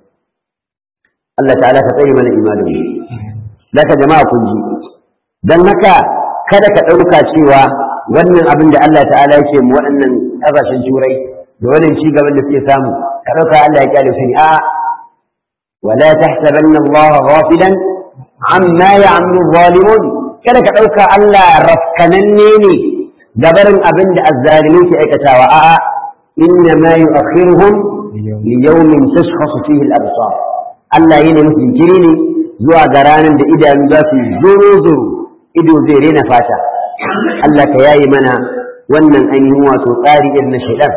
Allah ta'ala ka tsare mana imanin zaka jama'a kun ji dan haka kada ka ɗauka cewa wannan abin da Allah ta'ala yake mu waɗannan ƙasashen turai da wannan ci gaban da suke samu ka ɗauka Allah ya kyale su ne a wala tahsabanna Allah ghafilan amma ya'malu zalimun kada ka ɗauka Allah rafkananne ne gabarin abin da azzalimin ke aikatawa a'a inna ma yu'akhiruhum li yawmin tashkhasu fihi al-absar Allah yana musu jinkiri ne zuwa ga ranar da idanu za su zuru zuru ido zai rena fata Allah ka yayi mana wannan ainihin wato tsari irin na shaidan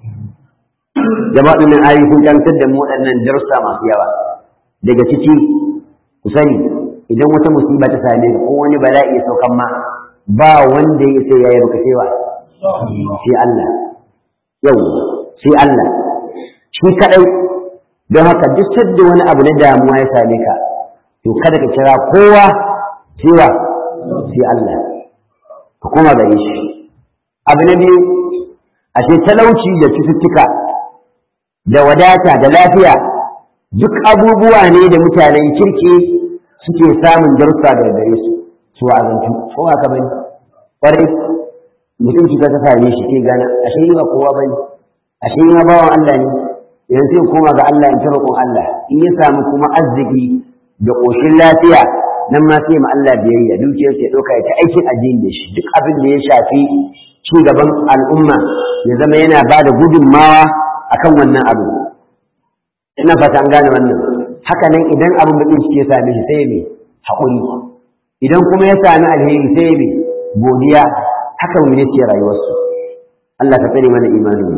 jama'a nan ayi sun kantar da mu waɗannan darussa masu yawa daga ciki ku sani idan wata musiba ta same ka ko wani bala'i ya saukan ma ba wanda ya sai yayi baka cewa sai Allah yau sai Allah shi kadai don haka duk sadda wani abu na damuwa ya same ka to kada ka kira kowa cewa sai Allah ka koma gare shi abu na biyu a ce talauci da cututtuka da wadata da lafiya duk abubuwa ne da mutanen kirki suke samun darussa daga gare su su azantu ko haka bane kwarai mutum cuta ta same shi ke gana ashe yi ba kowa bane ashe yi ma bawan Allah ne yanzu sai koma ga Allah in ta roƙon Allah in ya samu kuma arziki da ƙoshin lafiya nan ma sai ma Allah biyayya dukiyar sai ɗauka ya ta aikin addini da shi duk abin da ya shafi ci gaban al'umma ya zama yana ba da gudunmawa akan wannan abu ina fata an gane wannan haka nan idan abin bakin ciki ya same shi sai mai haƙuri idan kuma ya sami alheri sai mai godiya haka mu ne ce rayuwarsu Allah ka tsare mana imanin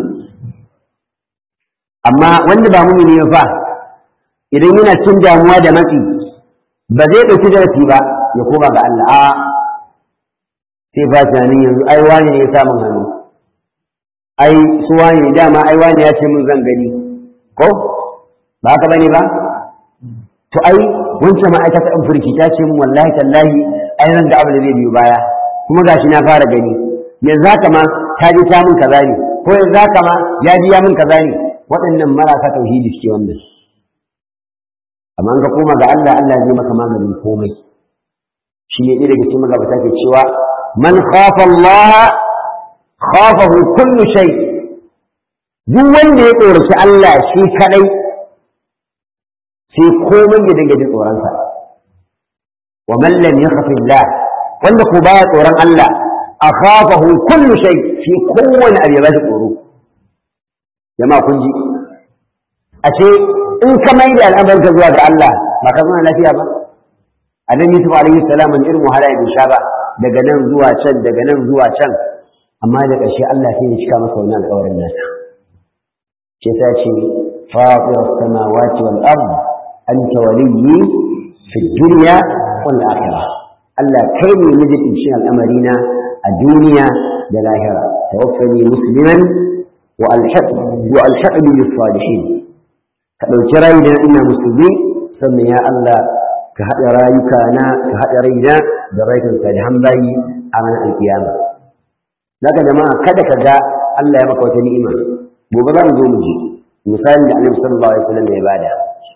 amma wanda ba mumini ne fa idan yana cin damuwa da matsi ba zai ɗauki darasi ba ya koma ga Allah a sai ba tunanin yanzu ai wani ne ya samun hannu ai su wani ne dama ai wani ya ce mun zan gani ko ba haka bane ba to ai wancan ma'aikata in furki ta ce mun wallahi tallahi ai nan da abu da zai biyo baya kuma gashi na fara gani yanzu haka ma ta ji ta mun kaza ne ko yanzu haka ma ya ji ya mun kaza ne waɗannan marasa tauhidi suke wannan amma ka koma ga Allah Allah zai maka maganin komai shi ne ɗaya daga cikin magabata ke cewa man khafa Allah khafahu kullu shay duk wanda ya tsoraci Allah shi kadai sai komai ya dinga jin tsoronsa wa man lam yakhaf Allah wanda ko baya tsoron Allah akhafahu kullu shay shi kowane abu ya ba tsoro jama'a kun ji ashe in ka mai da al'amarka zuwa ga Allah ba ka zama lafiya ba annabi Yusuf alaihi salam an irin wahala ya sha ba daga nan zuwa can daga nan zuwa can amma da ƙarshe Allah sai ya cika masa wannan alƙawarin nasa ce ta ce fatir samawati wal ard anta waliyyi fi dunya wal akhirah Allah kai ne mijin cin al'amarina a duniya da lahira tawaffani musliman wa alhaq wa alhaqni bis salihin ka dauki rayi da ina musulmi sannan ya Allah ka haɗa rayuka na ka haɗa raina da rayukan salihan bayi a ranar alkiyama daga jama'a kada ka ga Allah ya maka wata ni'ima gobe za mu zo mu ji misalin da Annabi sallallahu alaihi wasallam ya bada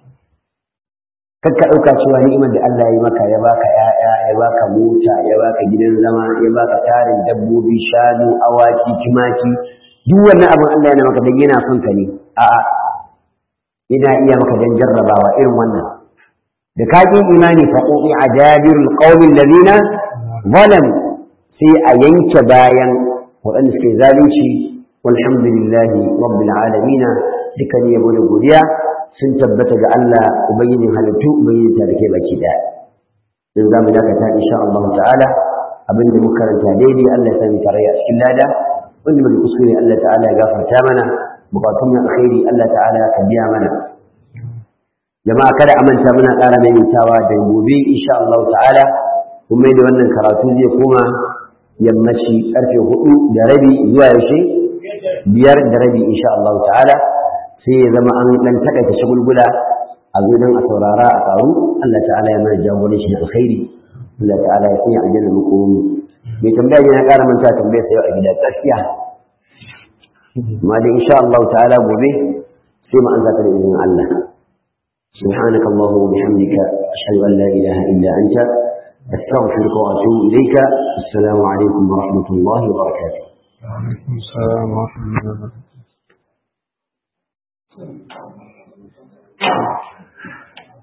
kar ka ɗauka cewa ni'imar da Allah ya yi maka ya baka ƴaƴa ya baka mota ya baka gidan zama ya baka tarin dabbobi shanu awaki tumaki duk wannan abin Allah yana maka dan yana son ka ne a'a yana iya maka dan jarrabawa irin wannan da ka ƙi imani fa qudi ajabirul qaumil ladina zalam sai a yanke bayan waɗanda suke zalunci walhamdulillahi rabbil alamin dukkan yabo da godiya sun tabbata ga Allah ubangijin halittu ubangijin ta da ke baki daya dan zamu dakata insha Allah ta'ala abin da muka karanta daidai Allah ya sani tarayya a cikin lada wanda muke kuskure Allah ta'ala ya gafarta mana bukatun na alkhairi Allah ta'ala ka biya mana jama'a kada amanta muna ƙara maimaitawa da gobe insha Allah ta'ala kuma da wannan karatu zai koma yammaci karfe hudu da rabi zuwa yaushe biyar da rabi insha Allah ta'ala sai ya zama an dan takaita shagulgula a zo don a saurara a karu Allah ta'ala ya mana jagoran shi da alkhairi Allah ta'ala ya sanya aljanna muku mu mai tambaya yana ƙara manta tambaya sai a gida gaskiya amma dai insha Allah ta'ala gobe sai mu an zata da izinin Allah سبحانك اللهم وبحمدك أشهد أن لا إله إلا أنت أستغفرك وأتوب إليك السلام عليكم ورحمة الله وبركاته وعليكم السلام ورحمة الله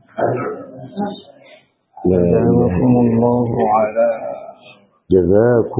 لا إله جزاكم الله على جزاكم